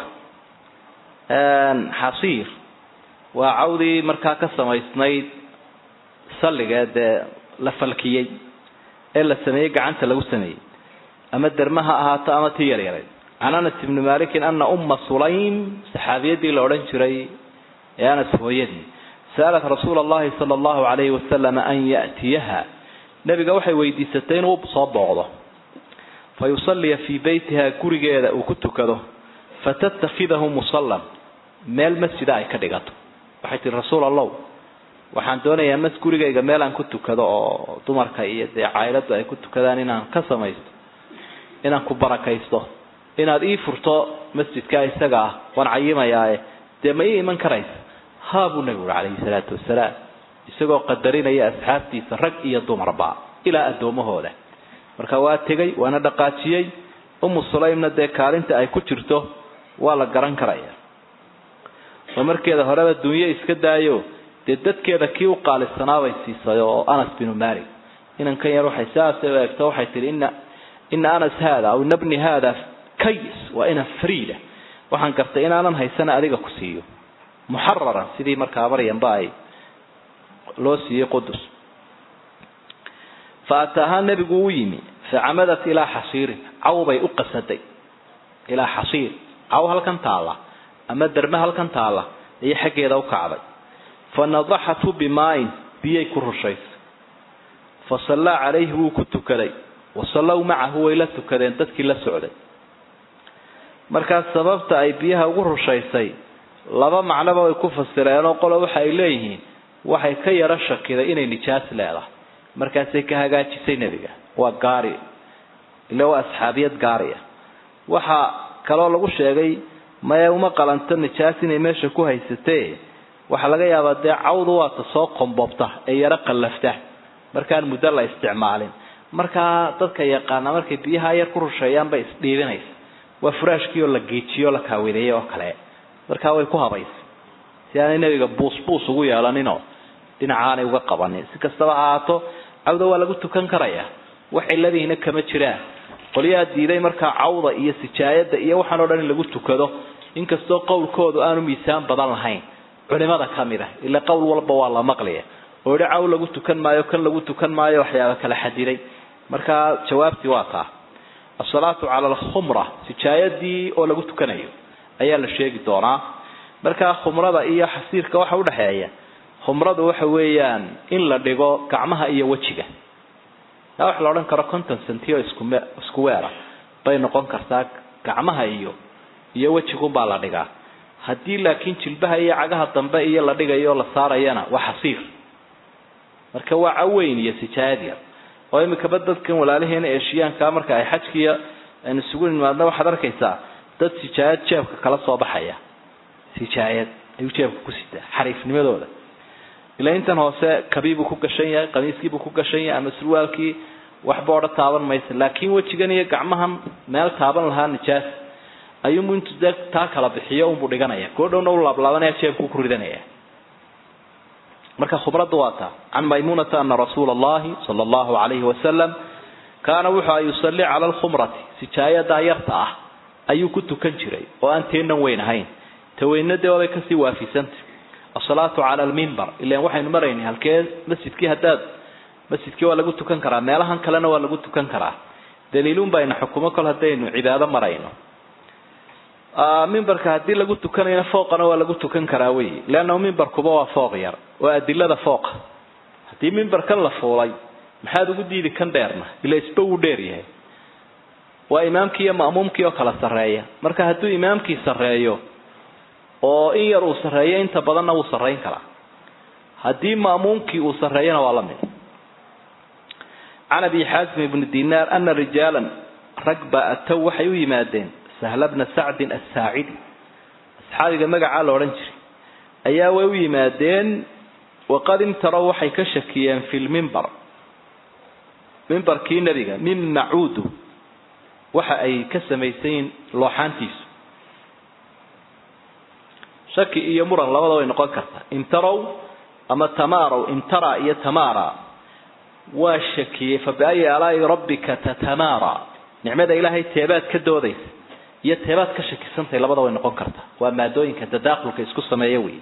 xasiir waa cawdii markaa ka samaysnayd salliga dee la falkiyey ee la sameeyey gacanta lagu sameeyey ama derma ha ahaato ama tii yaryareed can anas ibni malikin ana umma sulaym saxaabiyadii la odhan jiray ee anas hooyadii sa'alat rasuula allahi sala allahu calayhi wasalam an ya'tiyaha nebiga waxay weydiisatay inuu soo booqdo fa yusalliya fii beytiha gurigeeda uu ku tukado fatattakhidahu musallan meel masjida ay ka dhigato waxay tihi rasuul allow waxaan doonayaa mas gurigayga meel aan ku tukado oo dumarka iyo dee caailadu ay ku tukadaan inaan ka samaysto inaan ku barakaysto inaad ii furto masjidka isaga ah waan cayimayaae dee ma ii iman karaysa haa buu nabigu uri calayhi salaatu wasalaam isagoo qadarinaya asxaabtiisa rag iyo dumarba ilaa addoomahooda marka waa tegay waana dhaqaajiyey umu sulaymna dee kaalinta ay ku jirto waa la garan karaya oo markeeda horeba dunyo iska daayo dee dadkeeda kii u qaalisanaabay siisay oo anas binu malik inankan yar waxay sidaasay u eegto waxay tihi ina ina anas haada aw ina bni haada kays waa ina friida waxaan gartay inaanan haysana adiga ku siiyo muxararan sidii markaa maryamba ay loo siiyey qudus fa ataahaa nebigu u yimi facamadat ilaa xasiirin caw bay u qasaday ilaa xasiir caw halkan taalla ama derme halkan taalla ayay xaggeeda u kacday fa nadaxathu bimaayin biyay ku rushaysay fa sallaa calayhi wuu ku tukaday wa sallow macahu way la tukadeen dadkii la socday markaas sababta ay biyaha ugu rushaysay laba macnoba way ku fasireenoo qolo waxa ay leeyihiin waxay ka yaro shakiday inay nijaas leedahay markaasay ka hagaajisay nebiga waa gaari ila waa asxaabiyad gaari ah waxaa kaloo lagu sheegay maya uma qalanto nijaas inay meesha ku haysatee waxaa laga yaabaa dee cawdu waata soo qombobta ee yaro qallafta markaan muddo la isticmaalin markaa dadka yaqaana markay biyaha yar ku rusheeyaan bay isdhiibinaysa waa furaashkii oo la geejiyo o la kaawideeyey oo kale markaa way ku habaysay si aanay nebiga buus buus ugu yeelaninoo dhinacaanay uga qabanin si kastaba ha ahaato cawda waa lagu tukan karaya wax ciladiina kama jiraan qolyaha diiday markaa cawda iyo sijaayada iyo waxaan o dhan in lagu tukado inkastoo qowlkoodu aanu miisaan badan lahayn culimada kamid ah ila qowl walba waa la maqlaya oo idhi caw lagu tukan maayo kan lagu tukan maayo waxyaaba kala xadiday markaa jawaabtii waa taa asalaatu cala alkhumra sijaayadii oo lagu tukanayo ayaa la sheegi doonaa markaa khumrada iyo xasiirka waxa udhexeeya khumradu waxa weeyaan in la dhigo gacmaha iyo wejiga taa wax la odhan karo conton centio iskume isku weera bay noqon kartaa gacmaha iyo iyo wejigunbaa la dhigaa haddii laakiin jilbaha iyo cagaha dambe iyo la dhigayo la saarayana waa xasiir marka waa caweyn iyo sijaayad yar oo imikaba dadkan walaalaheena eeshiyaanka marka ay xajkiiyo aynu isugu nimaadna waxaad arkaysaa dad sijaayad jeebka kala soo baxaya sijaayad ayuu jeebka ku sitaa xariifnimadooda ila intan hoose kabiibuu ku gashan yahay qamiiskiibuu ku gashan yahay ama surwaalkii waxba odha taaban maysa laakiin wejigan iyo gacmahan meel taaban lahaa nijaas ayuunbu intuu dee taa kala bixiyo unbuu dhiganaya koo dhowna u laablaabanaya jeebkuu ku ridanaya marka khumradda waa taa can maymunata ana rasuula allahi sala allahu calayhi wasalam kaana wuxuu a yusalli cala alkhumrati sijaayadaa yarta ah ayuu ku tukan jiray oo aan teenan weyn ahayn taweynadee waabay kasii waafisanta asalaatu cala almimbar ilan waxaynu maraynay halkee masjidkii haddaad masjidkii waa lagu tukan karaa meelahan kalena waa lagu tukan karaa daliilun bayna xukumo kol haddaynu cibaado marayno mimbarka haddii lagu tukanayna fooqana waa lagu tukan karaa wey leanna mimbarkuba waa fooq yar waa adilada fooqa haddii mimbarkan la fuulay maxaad ugu diidi kan dheerna ila isba wuu dheer yahay waa imaamkii iyo ma'muumkii oo kala sarreeya marka hadduu imaamkii sarreeyo oo in yar uu sarreeyo inta badanna wuu sarrayn karaa haddii ma'muumkii uu sarreeyana waa la mid can abi xaasim ibni dinaar ana rijaalan rag baa atow waxay u yimaadeen sahla bna sacdin assaacidi asxaabiga magacaa la odhan jiray ayaa way u yimaadeen waqad imtarow waxay ka shakiyeen fi lmimbar mimbarkii nebiga min macuudu waxa ay ka samaysayiin looxaantiisu shaki iyo muran labada way noqon kartaa imtarow ama tamarow imtara iyo tamara waa shakiyey fa biayi alaai rabbika tatamara nicmada ilaahay teebaad ka doodaysa iyo teebaad ka shakisantahay labada way noqon kartaa waa maadooyinka tadaaqulka isku sameeya wey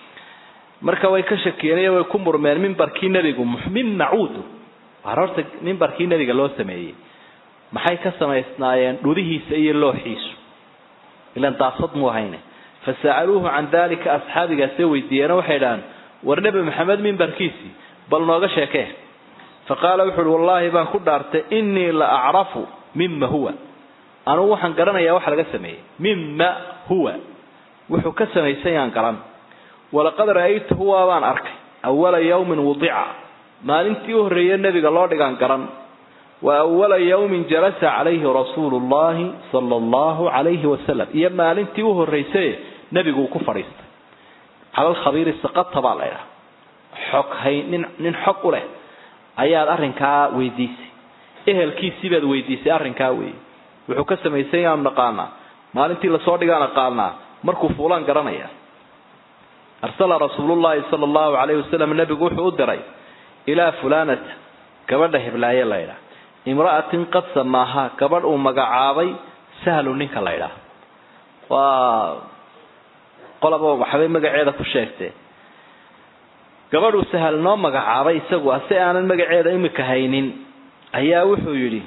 marka way ka shakiyeen way ku murmeen mimbarkii nebigu min macuudu waar horta mimbarkii nebiga loo sameeyey maxay ka samaysnaayeen dhudihiisa iyo looxiisu ilan daasad muu hayne fasa'aluuhu can dalika asxaabigaasee weydiiyeeno waxay dhahaan war nebi maxamed mimbarkiisii bal nooga sheekee fa qaala wuxu uhi wallaahi baan ku dhaartay innii la acrafu mima huwa anugu waxaan garanayaa waxa laga sameeyey mima huwa wuxuu ka samaysan yaan garan walaqad ra'aytuhu waabaan arkay awala yawmin wudica maalintii u horreeye nebiga loo dhigaan garan wa awala yawmin jalasa calayhi rasuulu llahi sala allahu calayhi wasalam iyo maalintii u horraysaye nebigu uu ku fadhiistay cala alkhabiiri saqata baa la ydhaha xog hay nin nin xog u leh ayaad arrinkaa weydiisay ehelkiisii baad weydiisay arrinkaa weeye wuxuu ka samaysan yaanu naqaanaa maalintii lasoo dhigaan aqaanaa markuu fuulaan garanaya arsala rasuulullahi sala allahu calayhi wasalam nebigu wuxuu u diray ilaa fulanata gabadha heblaaye la ydhaah imra'atin qad samaahaa gabadh uu magacaabay sahlu ninka la ydhaah waa qolaba waxbay magaceeda ku sheegtee gabadhuu sahal noo magacaabay isagu ase aanan magaceeda imika haynin ayaa wuxuu yidhi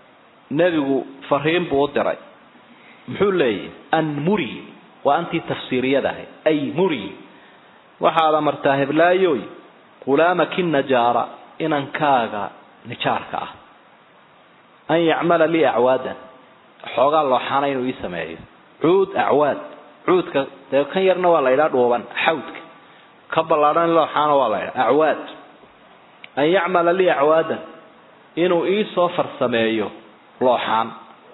nebigu fariin buu u diray muxuu leeyahy an muri waa antii tafsiiriyada ahayd ay muri waxaad amartaa heblaayoy qulaamaki najaara inankaaga nijaarka ah an yacmala lii acwaadan xoogaa looxaana inuu ii sameeyo cuud acwaad cuudka dee kan yarna waa la ydhaa dhuuban xawdka ka ballaadhan looxaana waa la ydhaa acwaad an yacmala lii acwaadan inuu ii soo farsameeyo looxaan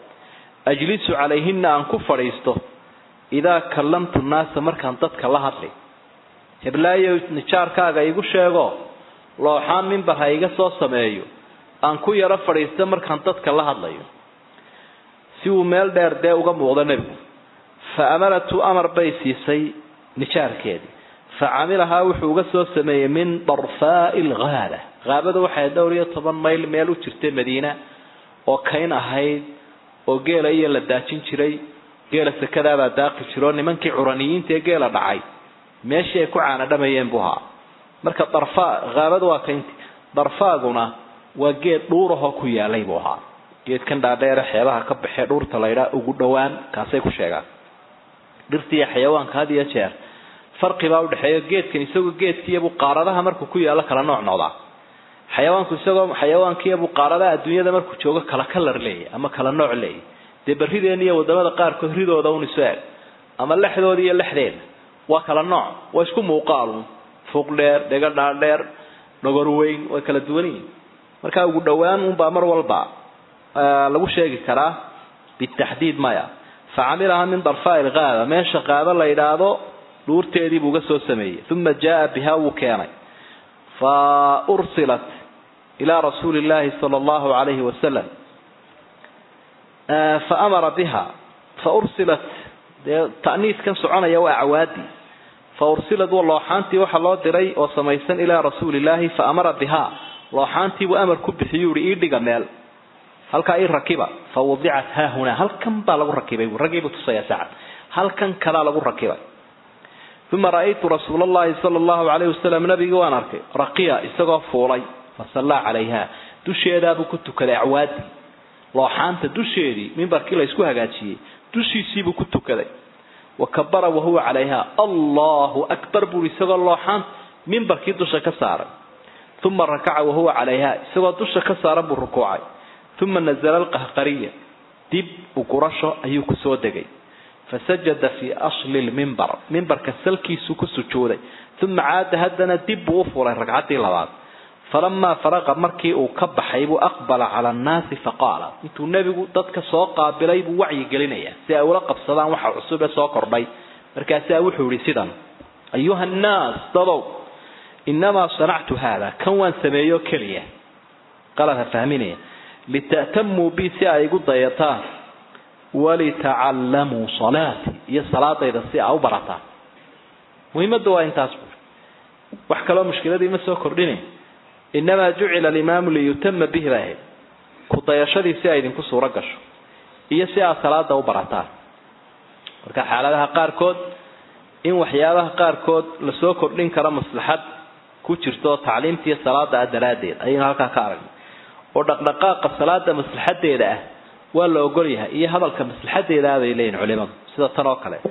ajlisu calayhina aan ku fadhiisto idaa kallamtu nnaasa markaan dadka la hadlay heblaayo nijaarkaaga igu sheego looxaan mimbar ha iga soo sameeyo aan ku yaro fadhiisto markaan dadka la hadlayo si uu meel dheer dee uga muuqdo nebigu fa amaratu amar bay siisay nijaarkeedii fa camilahaa wuxuu uga soo sameeyey min darfaai alghaaba haabada waxay dhowr iyo toban mayl meel u jirtay madiina oo kayn ahayd oo geela iyo la daajin jiray geela sakadaabaa daaqi jiro nimankii curaniyiinta ee geela dhacay meeshii ay ku caanadhamayeen buu ahaa marka darfa haabada waa kaynti darfaaguna waa geed dhuurahoo ku yaalay buu ahaa geedkan dhaadheere xeebaha ka baxee dhuurta laydhaa ugu dhowaan kaasay ku sheegaan dhirta iyo xayawaanka had iyo jeer farqibaa udhexeeya geedkan isagoo geedkiiyabuu qaaradaha markuu ku yaallo kala nooc noqdaa xayawaanku isagoo xayawaankiiyabuu qaaradaha adduunyada markuu joogo kala kalar leeyahy ama kala nooc leeyahy dee berrideen iyo wadamada qaarkood ridooda un isu eg ama lexdooda iyo lexdeeda waa kala nooc waa isku muuqaalun fuuq dheer dhega dhaadheer dhogor weyn way kala duwan yihin markaa ugu dhowaan unbaa mar walba lagu sheegi karaa bitaxdiid maya fa camilaha min darfaa ilgaaba meesha qaaba la yidhaahdo dhuurteedii buu uga soo sameeyey uma jaa biha wuu keenay fa ursilat ilaa rasuuli llahi sala allahu alayhi wasalam fa amara biha fa ursilat dee ta'niiskan soconaya waa acwaadii fa ursilad wa looxaantii waxaa loo diray oo samaysan ilaa rasuuli llahi fa amara biha looxaantiibuu amar ku bixiyuu ihi ii dhiga meel halkaa ii rakiba fa wadicat haahunaa halkan baa lagu rakibay raggiibuu tusayaa sacad halkan kadaa lagu rakibay uma ra'aytu rasuula allahi sala allahu calayhi wasalam nabigii waan arkay raqiya isagoo fuulay fa sallaa calayha dusheedaabuu ku tukaday acwaadii looxaanta dusheedii mimbarkii la isku hagaajiyey dushiisiibuu ku tukaday wa kabara wahuwa calayha allahu akbar buui isagoo looxaanta mimbarkii dusha ka saaray uma rakaca wahuwa calayha isagoo dusha ka saaran buu rukuucay uma nazala alqahqariya dib ugurasho ayuu kusoo degay fasajada fii asli lmimbar mimbarka salkiisuu ku sujuuday uma caada haddana dib buu u fulay ragcaddii labaad falamaa faraqa markii uu ka baxay buu aqbala cala annaasi faqaala intuu nebigu dadka soo qaabilay buu wacyi gelinaya si ay ula qabsadaan waxa cusub ee soo kordhay markaasaa wuxuu yihi sidan ayuha nnaas dadow inamaa sanactu haada kan waan sameeyo keliya qalad ha fahminaya lita'tamuu bi si ay igu dayataan walitacallamuu salaati iyo salaadayda si aa u barataan muhiimadda waa intaas buuri wax kaloo mushkiladii ma soo kordhine inamaa jucila alimaamu liyutama bihi bay ahayd ku dayashadii si ay idinku suuro gasho iyo si aad salaada u barataan marka xaaladaha qaarkood in waxyaabaha qaarkood lasoo kordhin karo maslaxad ku jirto tacliimtiiyo salaada ah daraaddeed ayaynu halkaa ka aragnay oo dhaqdhaqaaqa salaada maslaxadeeda ah waa la ogol yahay iyo hadalka maslaxadeeda ah bay leeyihin culimadu sida tan oo kale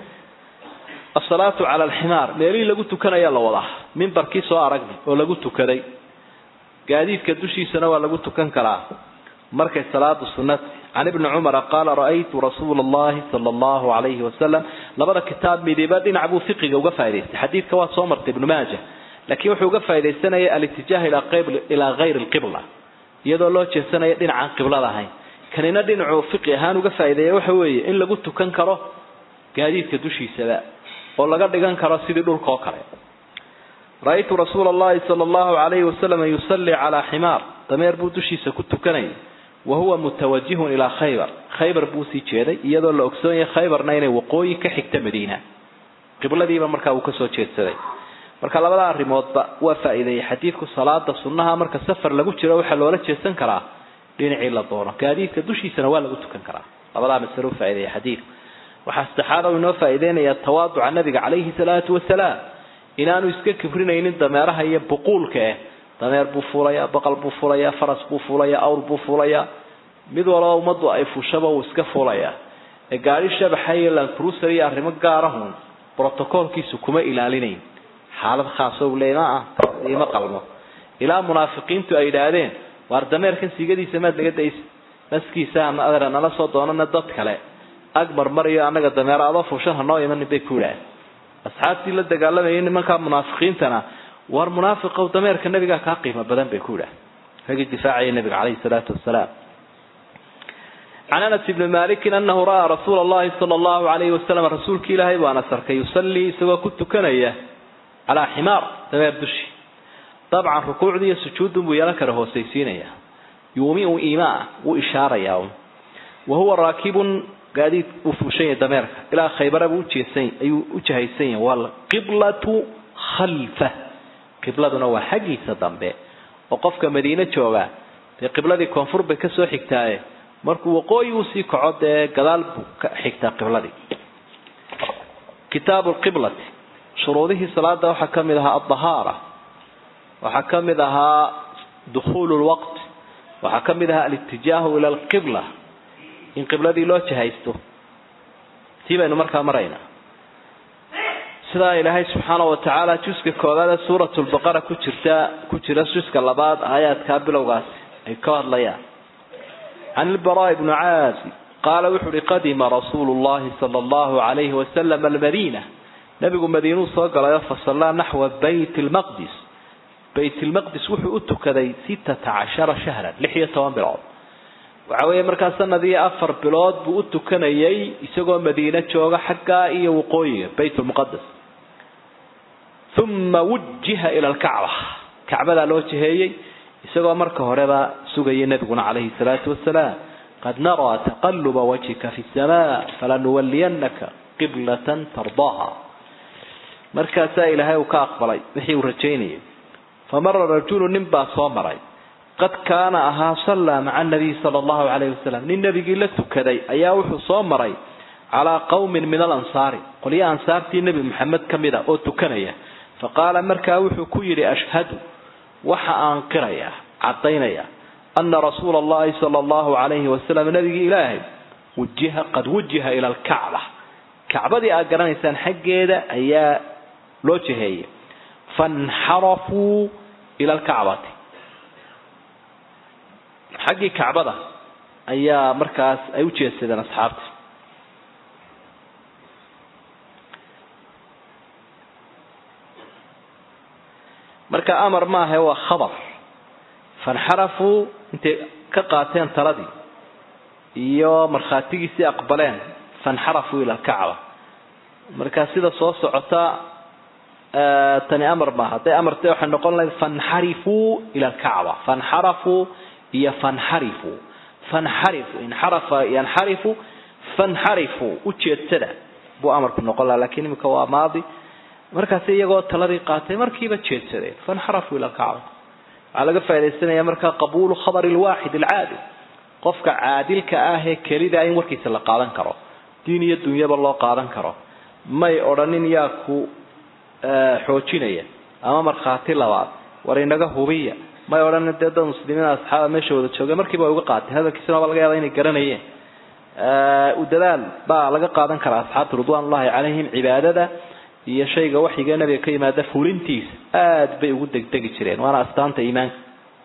asalaatu cala alximaar meelihii lagu tukanaya la wadaa mimbarkii soo aragnay oo lagu tukaday gaadiidka dushiisana waa lagu tukan karaa markay salaadu sunnati can ibni cumara qaala ra'aytu rasuula allahi sala allahu alayhi wasalam labada kitaab midiba dhinac buu fiqiga uga faa'idaystay xadiidka waa soo martay ibnu maaja laakiin wuxuu uga faaidaysanaya alitijah ilaa hayri lqibla iyadoo loo jeesanaya dhinacaan qiblada ahayn kanina dhinacuu fiqi ahaan uga faa'ideeya waxa weeye in lagu tukan karo gaadiidka dushiisaba oo laga dhigan karo sidii dhulka oo kale ra-aytu rasuula allahi sala allahu alayhi wasalam yusalli calaa ximaar dameer buu dushiisa ku tukanayay wa huwa mutawajihun ilaa khaybar khaybar buu sii jeeday iyadoo la ogsoon yahay khaybarna inay waqooyi ka xigta madiina qibladiiba markaa uu kasoo jeedsaday marka labada arrimoodba waa faa'iideeyey xadiidku salaada sunnaha marka safar lagu jiro waxaa loola jeesan karaa dhinacii la doono gaadiidka dushiisana waa lagu tukan karaa labadaa masalo u faa'ideeyey xadiidku waxaa saddexaad oo inoo faa'iideynayaa tawaaduca nabiga calayhi salaatu wasalaam inaanu iska kibrinaynin dameeraha iyo buquulka eh dameer buu fuulayaa baqal buu fuulayaa faras buu fuulayaa awr buu fuulayaa mid walba ummaddu ay fushaba uu iska fuulayaa ee gaari shabaxa iyo lancruiser iyo arrimo gaarahun brotocoolkiisu kuma ilaalinayn xaalad khaasa u leey ma ah ima qalmo ilaa munaafiqiintu ay yidhaahdeen waar dameerkan sigadiisa maad naga daysa naskiisa ama adeer nala soo doonana dad kale agmar mariyo annaga dameero adoo fuushan hanoo imanin bay ku yidhaaheen asxaabtii la dagaalamayay nimankaa munaafiqiintana war munaafiqow dameerka nabigaa kaa qiimo badan bay ku yidhaaheen ragii difaacaya nabiga caleyhi salaatu wasalaam can anas ibni malikin anahu ra'aa rasuula allahi sala allahu alayhi wasalam rasuulki ilaahay buu anas arkay yusallii isagoo ku tukanaya calaa ximaar dameer dushi dabcan rukuucdii iyo sujuudun buu yeelan kara hoosaysiinaya yuumiu iimaa wuu ishaarayaa wa huwa raakibun gaadiid uu fuushan yahay dameerka ilaa khaybara buu ujeesan ayuu u jahaysan yahay waalqiblatu khalfa qibladuna waa xaggiisa dambe oo qofka madiine jooga dee qibladii koonfur bay kasoo xigtaaye markuu waqooyi uu sii kaco dee gadaal buu ka xigtaa qibladii kitaabu lqiblati shuruudihii salaada waxaa ka mid ahaa aldahaara waxaa ka mid ahaa dukhuulu lwaqt waxaa ka mid ahaa alitijaahu ila alqibla in qibladii loo jahaysto tii baynu markaa maraynaa sidaa ilaahay subxaana wa tacaala juska koowaad ee suurat lbaqara ku jirta ku jira juska labaad aayaadkaa bilowgaasi ay ka hadlayaan can ilbaraa bni caasi qaala wuxu uhi qadima rasuulu llahi sala allahu alayhi wasalam almadiina nabigu madiinuu soo galayo fasallaa naxwa bayt lmaqdis bayt lmaqdis wuxuu u tukaday sittata cashara shahran lix iyo toban bilood waxa weeye markaa sanad iyo afar bilood buu u tukanayay isagoo madiine jooga xaggaa iyo waqooyiga bayt lmuqadas uma wujiha ila alkacba kacbadaa loo jiheeyey isagoo marka horeba sugaya nebiguna calayhi salaatu wasalaam qad naraa taqaluba wajhika fi samaa falanuwaliyanaka qiblatan tardaaha markaasaa ilaahay uu ka aqbalay wixii uu rajaynayay famara rajulu nin baa soo maray qad kaana ahaa sallaa maca nabiy sala allahu calayhi wasalam nin nebigii la tukaday ayaa wuxuu soo maray calaa qawmin min alansaari qolyo ansaartii nebi maxamed ka mid a oo tukanaya fa qaala markaa wuxuu ku yidhi ashhadu waxa aan qirayaa caddaynaya ana rasuula allahi sala allahu calayhi wasalam nabigii ilaahay wujiha qad wujiha ila alkacba kacbadii aad garanaysaan xaggeeda ayaa loo jiheeyay fanxarafuu ila alkacbati xaggii kacbada ayaa markaas ay u jeedsadeen asxaabta marka amar maaha waa khabar fanxarafuu intay ka qaateen taladii iyo markhaatigiisii aqbaleen fanxarafuu ila alkacba marka sida soo socota tani amar maaha hadday amartay waxay noqon lahayd fanxarifuu ila alkacba fanxarafuu iyo fanxarifuu fanxarifu inxarafa yanxarifu fanxarifuu ujeedsada buu amarku noqon laha lakin imika waa maadi markaasi iyagoo taladii qaatay markiiba jeedsadeen fanxarafuu ila alkacba waxaa laga faa'idaysanaya markaa qabuulu khabari lwaaxid alcaadil qofka caadilka ah ee kelida in warkiisa la qaadan karo diin iyo dunyaba loo qaadan karo may odhanin yaa ku xoojinaya ama markhaati labaad war inaga hubiya may odhanin dee dad muslimiin asxaaba meesha wada jooga markiiba way uga qaateen hadalkiisana waa laga yaaba inay garanayeen u dadaal baa laga qaadan karaa asxaabta ridwaanullahi calayhim cibaadada iyo shayga waxyiga nabiga ka yimaada fulintiisa aada bay ugu degdegi jireen waana astaanta iimaanka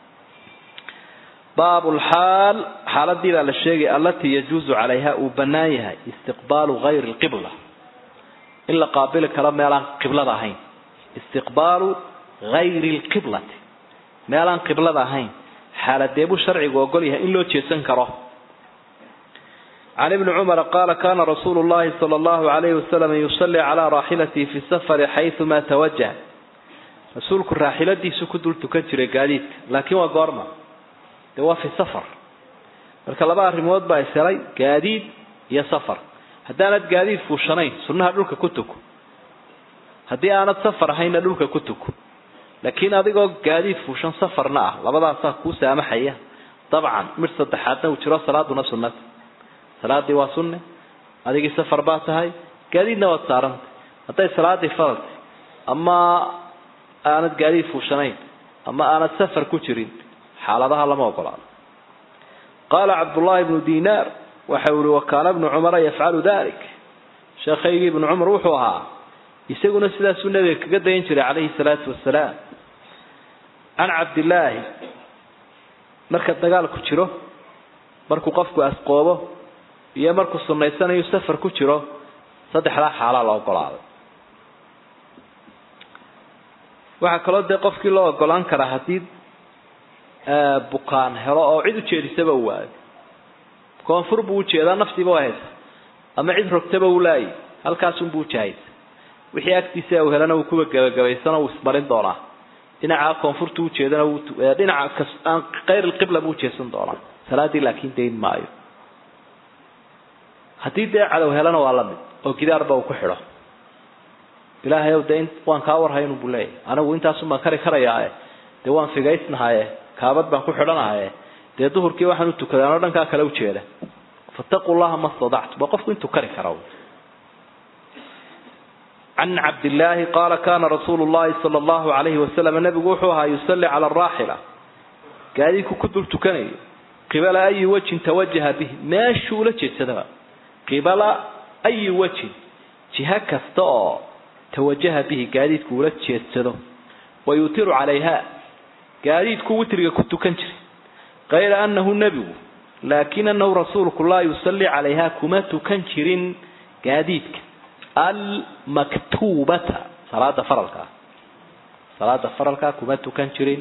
baabu lxaal xaaladii baa la sheegay allatii yajuusu calayha uu bannaan yahay istiqbaalu gayri lqibla in la qaabili karo meelaan qiblada ahayn istiqbaalu gayri lqiblati meelaan qiblada ahayn xaaladee buu sharcigu ogol yahay in loo jeesan karo can ibni cumara qaala kana rasuulu llahi sala allahu alayhi wasalam yusalli calaa raaxilatihi fi safari xayumaa tawajah rasuulku raaxiladiisu ku dul tukan jiray gaadiidka laakiin waa goorma dee waa fi safar marka laba arrimood baa ishelay gaadiid iyo safar haddaanad gaadiid fuushanayn sunnaha dhulka ku tuko haddii aanad safar ahayna dhulka ku tuko laakiin adigoo gaadiid fuushan safarna ah labadaasaa kuu saamaxaya dabcan mid saddexaadna uu jiro salaaduna sunnata salaadii waa sunne adigii safar baa tahay gaadiidna waad saarantay hadday salaadii faraltay ama aanad gaadiid fuushanayn ama aanad safar ku jirin xaaladaha lama ogolaado qaala cabdullaahi bnu dinaar waxa uu ihi wakaana bnu cumara yafcalu dalik sheekhaygii ibnu cumar wuxuu ahaa isaguna sidaasuu nabiga kaga dayan jiray calayhi salaatu wasalaam can cabdillaahi marka dagaalku jiro markuu qofku asqoobo iyo markuu sunaysanayo safar ku jiro saddexdaa xaalaa la ogolaaday waxaa kaloo dee qofkii loo ogolaan karaa haddii bukaan helo oo cid ujeedisaba u waayo koonfur buu ujeedaa naftiiba waa haysa ama cid rogtaba u laayay halkaasunbuu ujahaysa wixii agtiisa uu helana uu kuwa gabagabaysano uu ismarin doonaa dhinaca koonfurta ujeedana dhinaca kas aan kayr lqibla buu ujeedsan doonaa salaadii laakiin dayn maayo haddii dee cadow helana waa lamid oo gidaarba uu ku xidho ilaahay ow dee waan kaa warhayn buu leeyahy anigu intaasun baan kari karayaae dee waan figaysnahaye kaabad baan ku xidhanahaye dee duhurkii waxaan u tukaday anoo dhankaa kale ujeeda fataquu llaha ma stadactu waa qofku intuu kari kara can cabdillaahi qaala kana rasuulu llahi sala allahu alayhi wasalam nabigu wuxuu ahaa yusalli cala araaxila gaadiidku ku dul tukanayo qibala ayi wajhin tawajaha bihi meeshuu ula jeedsadaba qibala ayi wajhin jiha kasta oo tawajaha bihi gaadiidku ula jeedsado wa yutiru calayha gaadiidku witriga ku tukan jiray kayra anahu nebigu laakin anahu rasuulku laa yusalli calayha kuma tukan jirin gaadiidka almaktuubata salaada faralkaa salaada faralkaa kuma tukan jirin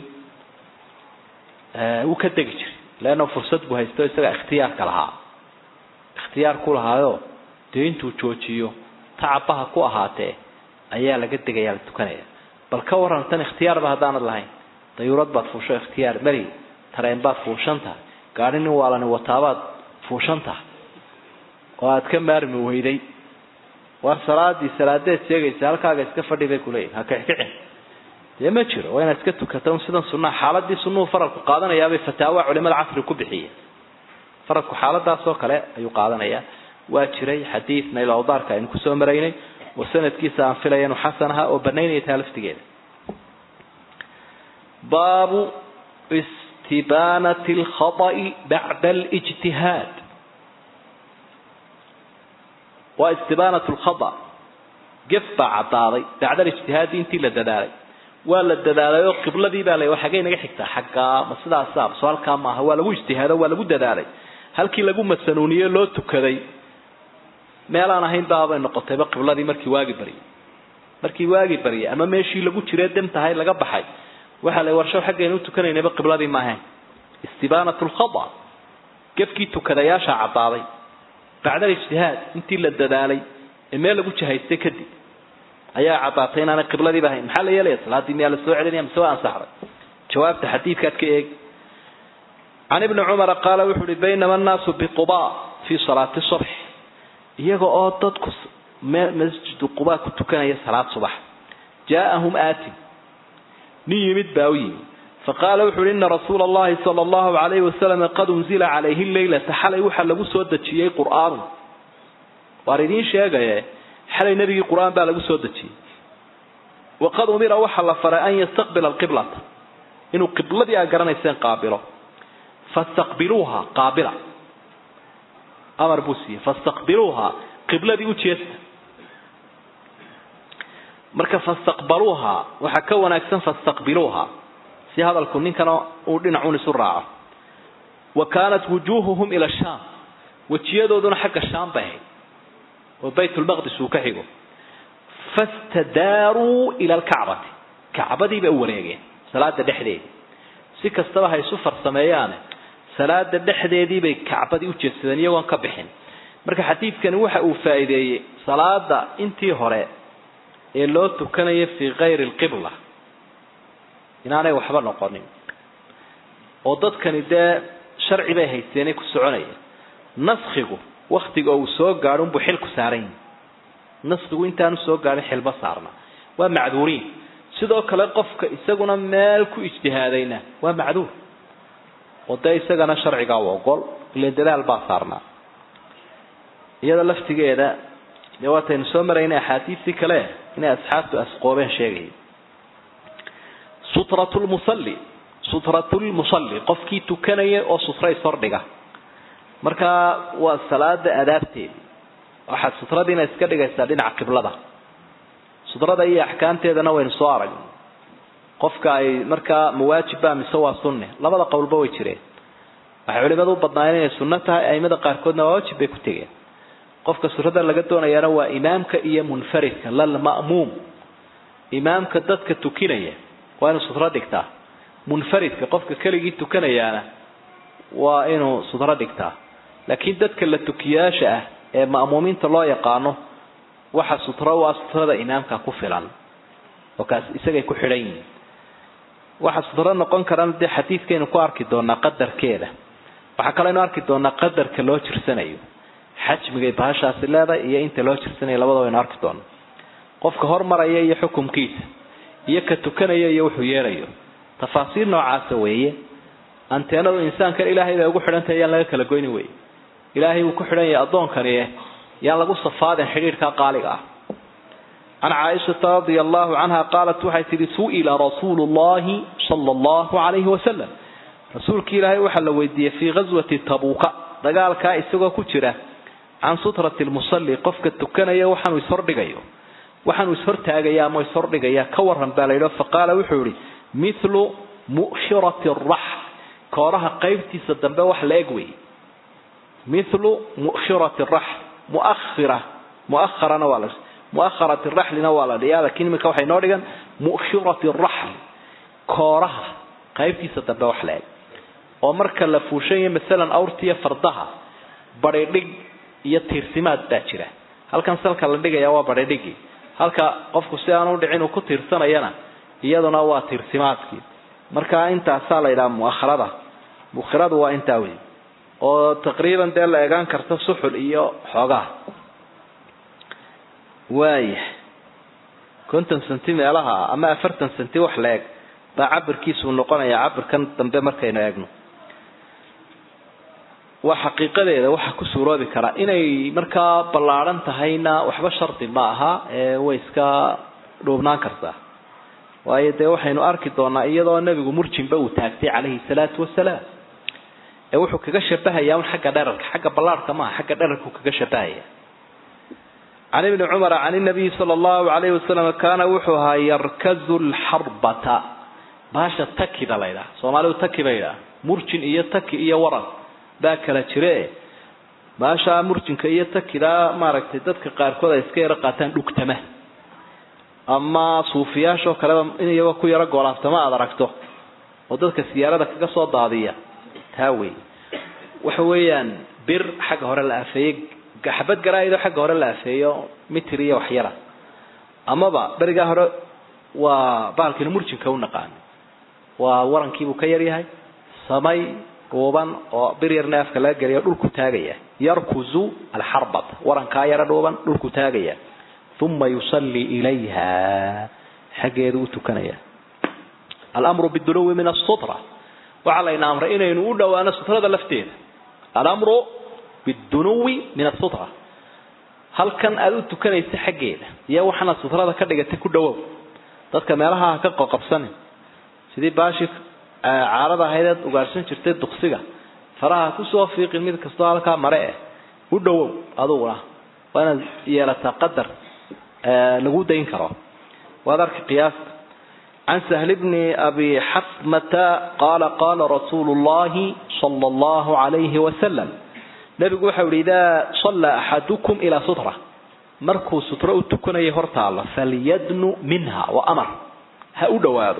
wuu ka degi jiray leanna fursad buu haysto isaga ikhtiyaarka lahaa ikhtiyaar ku lahaayo dee intuu joojiyo tacabaha ku ahaatee ayaa laga degayaa la tukanaya bal ka waran tan ikhtiyaarba haddaanad lahayn dayuurad baad fuusho ikhtiyaar mari tareen baad fuushan tahay gaari nin waalani wataabaad fuushan tahay oo aad ka maarmi weyday war salaadii salaadeed sheegaysa halkaaga iska fadhi bay kuleeyihin ha kixkicin dee ma jiro waa inaad iska tukata un sidan sunnaha xaaladii sunnuhu faralku qaadanayaabay fataawa culimada casri ku bixiyeen faralku xaaladaas oo kale ayuu qaadanayaa waa jiray xadiid naylawdaarka aynu kusoo maraynay oo sanadkiisa aan filaya inuu xasan ahaa oo banaynaya taa laftigeeda baabu istibaanati alkhata'i bacda alijtihaad waa istibaanat lkhata gef baa caddaaday bacda alijtihaadi intii la dadaalay waa la dadaalay oo qibladii baa la xaggay naga xigtaa xaggaa ma sidaasa so halkaa maaha waa lagu ijtihaado waa lagu dadaalay halkii lagu masanuuniye loo tukaday meelaan ahayn baabay noqotayba qibladii markii waagi baryay markii waagi baryay ama meeshii lagu jiree demtahay laga baxay waxaa la warsho xaggaynu u tukanaynaba qibladii ma ahayn istibaanat lkhata gefkii tukadayaasha caddaaday bacda alijtihaad intii la dadaalay ee meel lagu jahaystay kadib ayaa caddaatay inaanay qibladiiba ahayn maxaa la yeelaya salaaddii miyaa la soo celinaya mise waa ansaxday jawaabta xadiidkaad ka eeg can ibni cumara qaala wuxu uhi baynama annaasu biquba fii salaati subx iyaga oo dadku masjidu quba ku tukanaya salaad subax jaaahum aatin nin yimid baa u yimi faqaala wuxu uhi ina rasuula allahi sala allahu alayhi wasalam qad unzila calayhi leylata xalay waxaa lagu soo dejiyey qur'aanu waan idiin sheegaye xalay nebigii qur-aan baa lagu soo dejiyey waqad umira waxaa la faray an yastaqbila alqiblata inuu qibladii aa garanayseen qaabilo fastaqbiluuha qaabila amar buu siiyey fastaqbiluuha qibladii u jeesta marka fastaqbaluuha waxaa ka wanaagsan fastaqbiluuha si hadalku ninkana uu dhinacun isu raaco wa kaanat wujuuhuhum ila shaam wejiyadooduna xagga shaam bay ahayd oo baytulmaqdis uu ka xigo fastadaaruu ila alkacbati kacbadii bay u wareegeen salaada dhexdeedii si kastaba ha isu farsameeyaane salaada dhexdeedii bay kacbadii u jeedsadeen iyagoon ka bixin marka xadiidkani waxa uu faa'iideeyey salaada intii hore ee loo tukanaya fii kayri alqibla inaanay waxba noqonin oo dadkani dee sharci bay haysteenay ku soconaya naskigu waktiga uu soo gaadho unbuu xilku saaran yahi naskigu intaanu soo gaadhin xilma saarna waa macduuriin sidoo kale qofka isaguna meel ku ijtihaadayna waa macduur oo dee isagana sharcigaa u ogol ile dadaal baa saarnaa iyada laftigeeda dee waataynu soo marayna axaadiistii kale inay asxaabtu asqoobeen sheegaya sutratu lmusalli sutratu lmusalli qofkii tukanaya oo sutra ishordhiga markaa waa salaada adaabteedi waxaad sutradiina iska dhigaysaa dhinaca qiblada sutrada iyo axkaamteedana waynu soo aragnay qofka ay markaa mawaajibba mise waa sunne labada qowlba way jireen waxay culimadu u badnaayeen inay sunno tahay aimada qaarkoodna waa waajib bay ku tegeen qofka surada laga doonayaana waa imaamka iyo munfaridka lalma'muum imaamka dadka tukinaya waa inuu sutro dhigtaa munfaridka qofka keligii tukanayaana waa inuu sutro dhigtaa laakiin dadka la tukiyaasha ah ee ma'muumiinta loo yaqaano waxa sutro waa sutrada imaamka ku filan oo kaas isagay ku xidhan yihiin waxa sutro noqon karana dee xadiidkaynu ku arki doonaa qadarkeeda waxaa kaleynu arki doonaa qadarka loo jirsanayo xajmigay bahashaasi leedahay iyo inta loo jirsanayo labada waynu arki doona qofka hormaraya iyo xukumkiisa iyo ka tukanaya iyo wuxuu yeelayo tafaasiir noocaasa weeye anteenadu insaankan ilaahay bay ugu xidhantahay yaan laga kala goyni wey ilaahay wuu ku xidhan yahay addoonkani yaan lagu safaadin xidhiidhka qaaliga ah can caaishata radia allahu canha qaalat waxay tihi su'ila rasuulu llahi sala allahu calayhi wasalam rasuulki ilaahay waxaa la weydiiyey fii ghaswati tabuuka dagaalkaa isagoo ku jira can sutrati lmusalli qofka tukanaya waxaanuu ishordhigayo waxaanuu ishortaagaya ama ishordhigaya ka waran baa layidhi faqaala wuxuu yihi mithlu mu'shirati araxl kooraha qaybtiisa dambe wax la eg wey mithlu mu'shirati raxl muakhira muakharana waa la muakharati raxlina waa la dhiyaa lakiin iminka waxay noo dhigan mu'shirati raxl kooraha qaybtiisa dambe wax la eg oo marka la fuushanyayo masalan awrtiiyo fardaha badhidhig iyo tiirsimaad baa jira halkan salka la dhigaya waa badhidhigii halka qofku si aan u dhicin uu ku tiirsanayana iyaduna waa tiirsimaadkii marka intaasaa la yidhaha muakharada mukhiradu waa intaa wey oo taqriiban dee la egaan karta suxul iyo xoogaha waaya konton centi meelaha ama afartan centi wax la eg baa cabirkiisuu noqonaya cabirkan dambe markaynu eegno waa xaqiiqadeeda waxaa ku suuroobi karaa inay markaa ballaadhan tahayna waxba shardi ma aha ee way iska dhuubnaan kartaa waayo dee waxaynu arki doonaa iyadoo nebigu murjinba uu taagtay calayhi salaatu wasalaam ee wuxuu kaga shabahayaa un xagga dherarka xagga ballaarhka maaha xagga dherarkuu kaga shabahaya can ibni cumara can inabiyi sala allahu alayhi wasalam kaana wuxuu ahaa yarkazu lxarbata baasha takida la ydhaha soomaalidu taki ba yidhaha murjin iyo taki iyo waran baa kala jire baashaa murjinka iyo takidaa maaragtay dadka qaarkood ay iska yaro qaataan dhugtama ama suufiyaashoo kaleba in iyagoo ku yaro goolaaftama aada aragto oo dadka siyaarada kaga soo daadiya taa wey waxa weeyaan bir xagga hore la afeeyey xabad garaa-idoo xagga hore la afeeyo mitir iyo waxyara amaba berigaa hore waa baalkina murjinka u naqaan waa warankiibuu ka yaryahay samay dhuuban oo bir yarna afka laga geliyo dhulku taagaya yarkuzu alxarbat warankaa yaro dhuuban dhulku taagaya uma yusallii ilayha xaggeedu u tukanaya alamru bidunuwi min asutra waxaa layna amray inaynu u dhowaano sutrada lafteeda alamru bidunuwi min asutra halkan aada u tukanaysa xaggeeda iyo waxaana sutrada ka dhigatay ku dhawow dadka meelaha ha ka qoqabsanin sidii baashi caarada ahaydeed ugaarsan jirtay duksiga faraha kusoo fiiqin mid kastoo halkaa mare eh u dhawow aduguna waa inaad yeelataa qadar lagu dayn karo waad arki qiyaasta can sahl bni abi xasmata qaala qaala rasuulu llahi sala allahu alayhi wasalam nabigu waxau yihi idaa sallaa axadukum ilaa sutra markuu sutro u tukanaya hortaalla falyadnu minha wa amar ha u dhowaado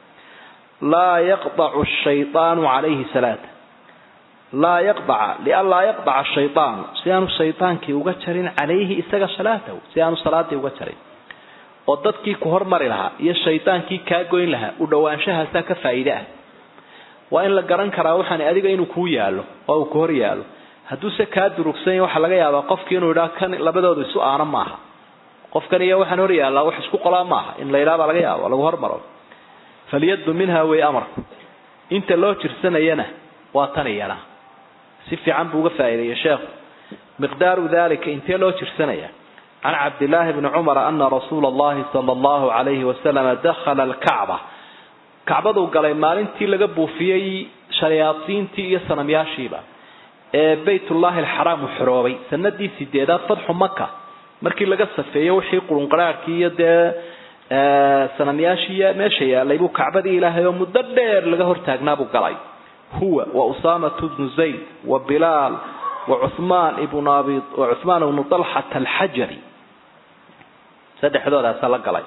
laa yaqdacu shaydaanu calayhi salaata laa yaqdaca lianlaa yaqdaca shaydaanu si aanu shaydaankii uga jarin calayhi isaga salaatahu si aanu salaadii uga jarin oo dadkii ku hormari lahaa iyo shaydaankii kaa goyn lahaa u dhowaanshahaasaa ka faa'iide ah waa in la garan karaa waxaan adiga inuu kuu yaalo oo uu ku hor yaalo hadduuse kaa durugsan yahy waxaa laga yaabaa qofkii inuu idhaa kan labadoodu isu aana maaha qofkan iyo waxaan hor yaallaa wax isku qolaa maaha in la yidhaha baa laga yaaba lagu hormaro falyadnu minha way amarku inta loo jirsanayana waa tan iyana si fiican buu uga faa'iideeyey sheekhu miqdaaru dalika intee loo jirsanaya can cabdillaahi bni cumara ana rasuula allahi sala allahu alayhi wasalama dakhala alkacba kacbaduu galay maalintii laga buufiyey shayaadiintii iyo sanamyaashiiba ee baytullahi alxaraam uu xoroobay sanadii sideedaad fatxu maka markii laga safeeyo wixii qurunqaraarhkii iyo dee sanamyaashii meesha yaalay buu kacbadii ilaahay oo muddo dheer laga hortaagnaabuu galay huwa wa usaamatu bnu zayd wa bilaal wa cuhmaan ibnu abi wa cuhmaan ibnu dalxata alxajari saddexdoodaasa la galay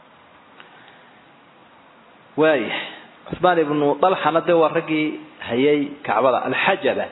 waaya cuhmaan ibnu dalxana dee waa raggii hayay kacbada alxajaba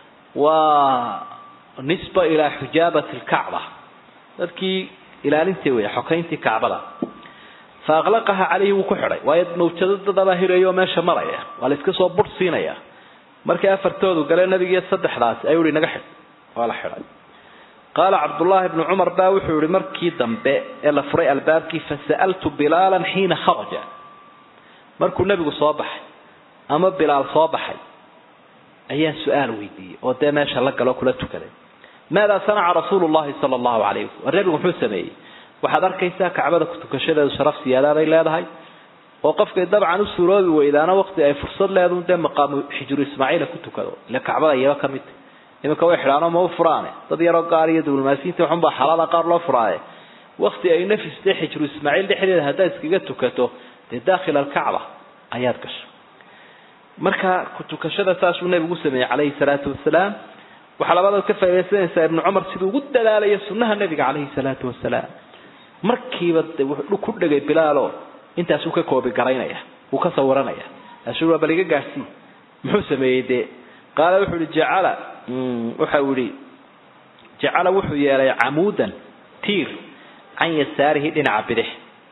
waa nisba ilaa xujaabati lkacba dadkii ilaalintii wey xokayntii kacbada fa aqlaqaha calayhi wuu ku xidhay waayo mawjado dadabaa hirayo oo meesha maraya waa la iska soo bur siinaya markii afartoodu galee nabigiiyo saddexdaasi ayuu ihi naga xidh waa la xidhay qaala cabdullaahi bnu cumar baa wuxuu yihi markii dambe ee la furay albaabkii fasa'altu bilaalan xiina kharaja markuu nebigu soo baxay ama bilaal soo baxay ayaan su-aal weydiiyey oo dee meesha la galoo kula tukaday maadaa sanaca rasuulu llahi sala allahu calayh wasalam war nebigu muxuu sameeyey waxaad arkaysaa kacbada kutukashadeedu sharaf siyaadaa leedahay oo qofkay dabcan u suuroobi weydaana waqti ay fursad leedu dee maqaamu xijru ismaaciila ku tukado ile kacbada iyaba ka mid iminka way xidhaano ma u furaane dad yaroo gaar iyo diblomaasiyiinta waxunbaa xalaala qaar loo furaaye waqti ay nafistay xijru ismaaciil dhexdeeda haddaad iskaga tukato dee daakhil alkacba ayaad gasho marka kutukashada saasuu nebigu sameeyey calayhi salaatu wasalaam waxaa labadood ka faa'idaysanaysaa ibnu cumar siduu ugu dadaalayo sunnaha nebiga calayhi salaatu wasalaam markiiba de wuxuu ku dhegay bilaalo intaasuu ka koobi garaynaya wuu ka sawiranaya aasuu waa bal iga gaadhsii muxuu sameeyey dee qaala wuxuu ihi jacala waxa uu yihi jacala wuxuu yeelay camuudan tiir can yasaarihi dhinaca bidix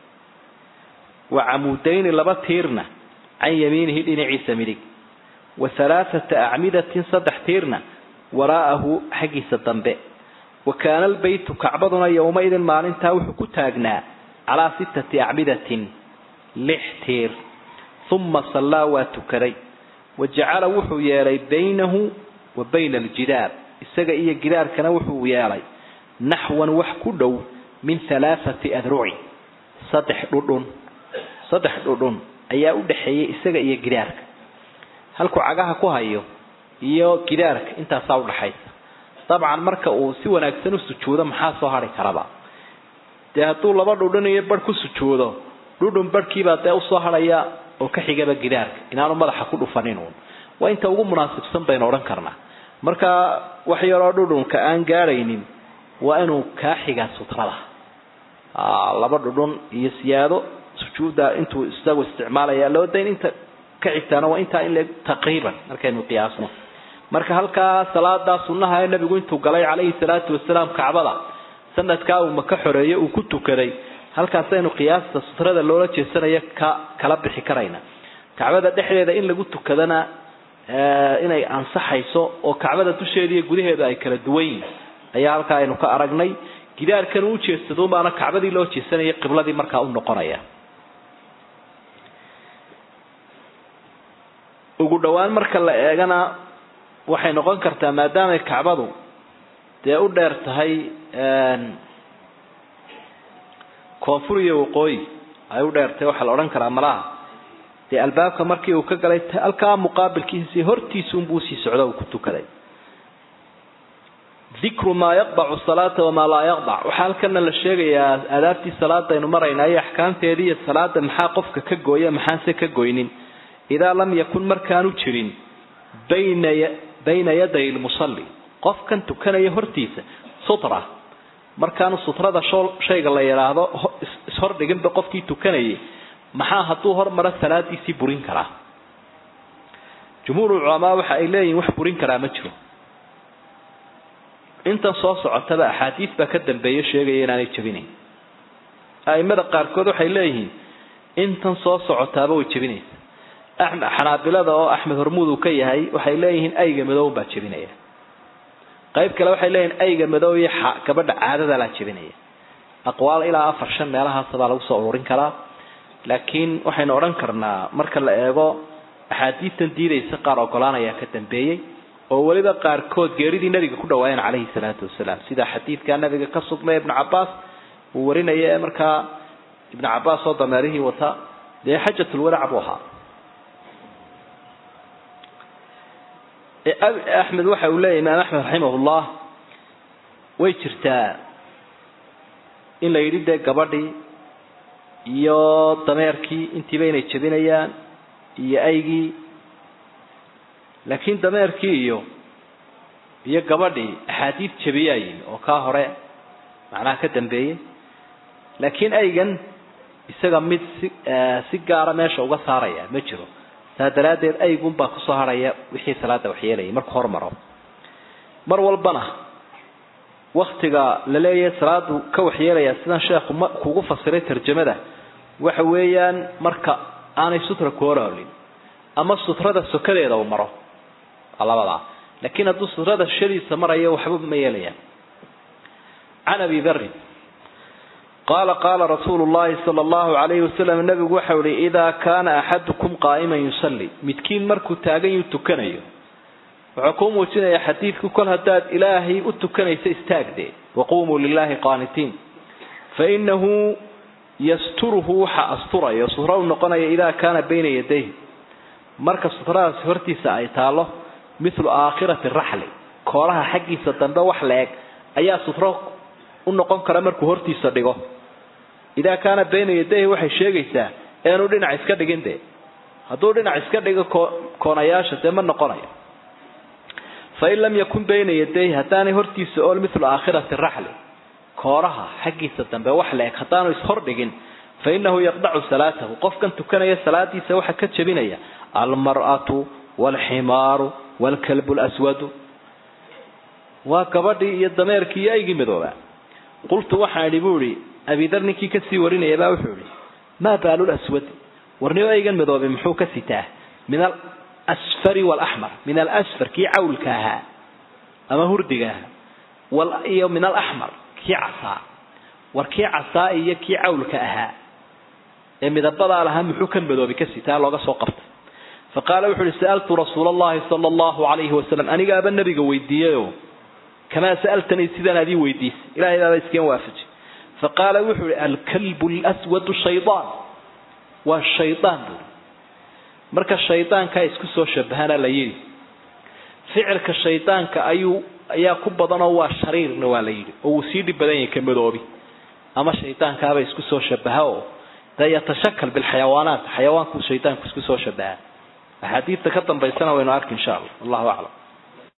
wa camuudayni laba tiirna can yamiinihi dhinaciisa midig wa halaathata acmidatin saddex tiirna waraa'ahu xaggiisa dambe wa kaana albaytu kacbaduna yowmaidin maalintaa wuxuu ku taagnaa calaa sittati acmidatin lix tiir uma sallaa waa tukaday wa jacala wuxuu yeelay baynahu wa bayna aljidaar isaga iyo gidaarkana wuxuu yeelay naxwan wax ku dhow min halaathati adrucin saddex dhudhun saddex dhudhun ayaa u dhexeeyay isaga iyo gidaarka halkuu cagaha ku hayo iyo gidaarka intaasaa udhaxaysa dabcan marka uu si wanaagsan u sujuudo maxaa soo hari karaba dee hadduu laba dhudhun iyo barh ku sujuudo dhudhun barhkiibaa dee usoo hadhaya oo ka xigaba gidaarka inaanu madaxa ku dhufanin uun waa inta ugu munaasibsan baynu odhan karnaa marka wax yaroo dhudhunka aan gaadhaynin waa inuu kaa xigaa sutrada laba dhudhun iyo siyaado sujuudda intuu isagu isticmaalaya loo dayn inta ka xigtaana waa intaa in le taqriiban markaynu qiyaasno marka halkaa salaadaa sunnaha ee nabigu intuu galay calayhi salaatu wasalaam kacbada sanadkaa uu maka xoreeye uu ku tukaday halkaasaynu qiyaasta sutrada loola jeesanaya ka kala bixi karayna kacbada dhexdeeda in lagu tukadana inay ansaxayso oo kacbada dusheeda iyo gudaheeda ay kala duwan yihin ayaa halkaa aynu ka aragnay gidaarkan uu jeedsado baana kacbadii loo jeesanaya qibladii markaa u noqonaya ugu dhowaan marka la eegana waxay noqon kartaa maadaamay kacbadu dee u dheer tahay koonfur iyo waqooyi ay u dheertahay waxaa la odhan karaa malaha dee albaabka markii uu ka galay halkaa muqaabilkiisi hortiisuunbuu usii socdo uu ku tukaday dikru maa yaqdacu salaata wamaa laa yaqdac waxaa halkana la sheegayaa aadaabtii salaadaynu maraynaa iyo axkaamteedii iyo salaada maxaa qofka ka gooya maxaanse ka goynin idaa lam yakun markaanu jirin bayna bayna yaday lmusalli qofkan tukanaya hortiisa sutra markaanu sutrada shayga la yidhaahdo ishordhiginba qofkii tukanayay maxaa hadduu hormaro salaadiisii burin karaa jumhuur culamaa waxa ay leeyihin wax burin karaa ma jiro intan soo socotaba axaadiis baa ka dambeeya sheegaya inaanay jebinayn aimada qaarkood waxay leeyihiin intan soo socotaaba way jebinaysa xanaabilada oo axmed hormuud uu ka yahay waxay leeyihiin ayga madow baa jebinaya qayb kale waxay leeyihiin ayga madow iyo gabadha caadadalaa jebinaya aqwaal ilaa afar shan meelahaasabaa lagu soo ururin karaa laakiin waxaynu odhan karnaa marka la eego axaadiistan diidaysa qaar ogolaanayaa ka dambeeyey oo weliba qaarkood geeridii nabiga ku dhawaayeen calayhi salaatu wasalaam sida xadiidka nabiga ka sugnay ibnu cabaas uu warinaya ee markaa ibnu cabaas oo dameerihii wata dee xajatulwadac buu ahaa axmed waxa uu leeyahy imaam axmed raximahullah way jirtaa in la yidhi dee gabadhii iyo dameerkii intiiba inay jebinayaan iyo aygii laakiin dameerkii iyo iyo gabadhii axaadiid jebiyaa yimi oo kaa hore macnaha ka dambeeyey laakiin aygan isaga mid si si gaara meesha uga saaraya ma jiro saa daraaddeed aygunbaa kusoo harhaya wixii salaada waxyeelayay markuu hormaro mar walbana waktiga la leeyahay salaadu ka waxyeelaya sidan sheekhu ma kugu fasiray tarjamada waxa weeyaan marka aanay sutra ku horoolin ama sutrada sokadeeda uu maro labadaa laakiin hadduu sutrada shadiisa marayo waxba ma yeelayaan can abi darin qaala qaala rasuulu llahi sala allahu calayhi wasalam nabigu waxau ihi idaa kaana axadukum qaa'iman yusalli midkiin markuu taagan yuu tukanayo wuxuu kuu muujinayaa xadiidku kol haddaad ilaahay u tukanaysa istaagdee waquumuu lilahi qaanitiin fa inahu yasturuhu waxa asturaya sutra u noqonaya idaa kaana bayna yadayh marka sutradaasi hortiisa ay taalo mithlu aakhirati raxli koolaha xaggiisa dambe wax la eg ayaa sutro u noqon kara markuu hortiisa dhigo idaa kaana bayna yadayhi waxay sheegaysaa eanu dhinac iska dhigin dee hadduu dhinac iska dhigo koonayaasha dee ma noqonayo fain lam yakun bayna yadayhi haddaanay hortiisa ool mithlu aakhirati raxli kooraha xaggiisa dambe wax la eg haddaanu ishordhigin fa inahu yaqdacu salaatahu qofkan tukanaya salaadiisa waxaa ka jebinaya almar'atu waalximaaru waalkalbu lswadu waa gabadhii iyo dameerkii iyo aygii madooba qultu waxaan idhi buu ihi abidar ninkii kasii warinaya baa wuxuu ihi maa baalu laswad warnimo aygan madoobe muxuu ka sitaa min alasfari walaxmar min alasfar kii cawlka ahaa ama hurdiga ahaa iyo min alaxmar kii casaa war kii casaa iyo kii cawlka ahaa ee midabadaa lahaa muxuu kan madoobi ka sitaa looga soo qabtay fa qaala wuxu uhi sa'altu rasuula allahi sala allahu calayhi wasalam anigaaba nabiga weydiiyeyo kamaa sa'altanii sidaan adii weydiisay ilahay baaba iskeen waafaji fa qaala wuxuu ihi alkalbu lswadu shaydaan waa shaydaan buuri marka shaydaankaa isku soo shabahana la yidhi ficilka shaydaanka ayuu ayaa ku badanoo waa shariirna waa la yidhi oo wuu sii dhib badan yahay ka madoobi ama shaydaankaaba isku soo shabaha oo dee yatashakal bilxayawaanaat xayawaanku shaydaanku isku soo shabaha axaadiidta ka dambaysana waynu arki insha allah wallahu aclam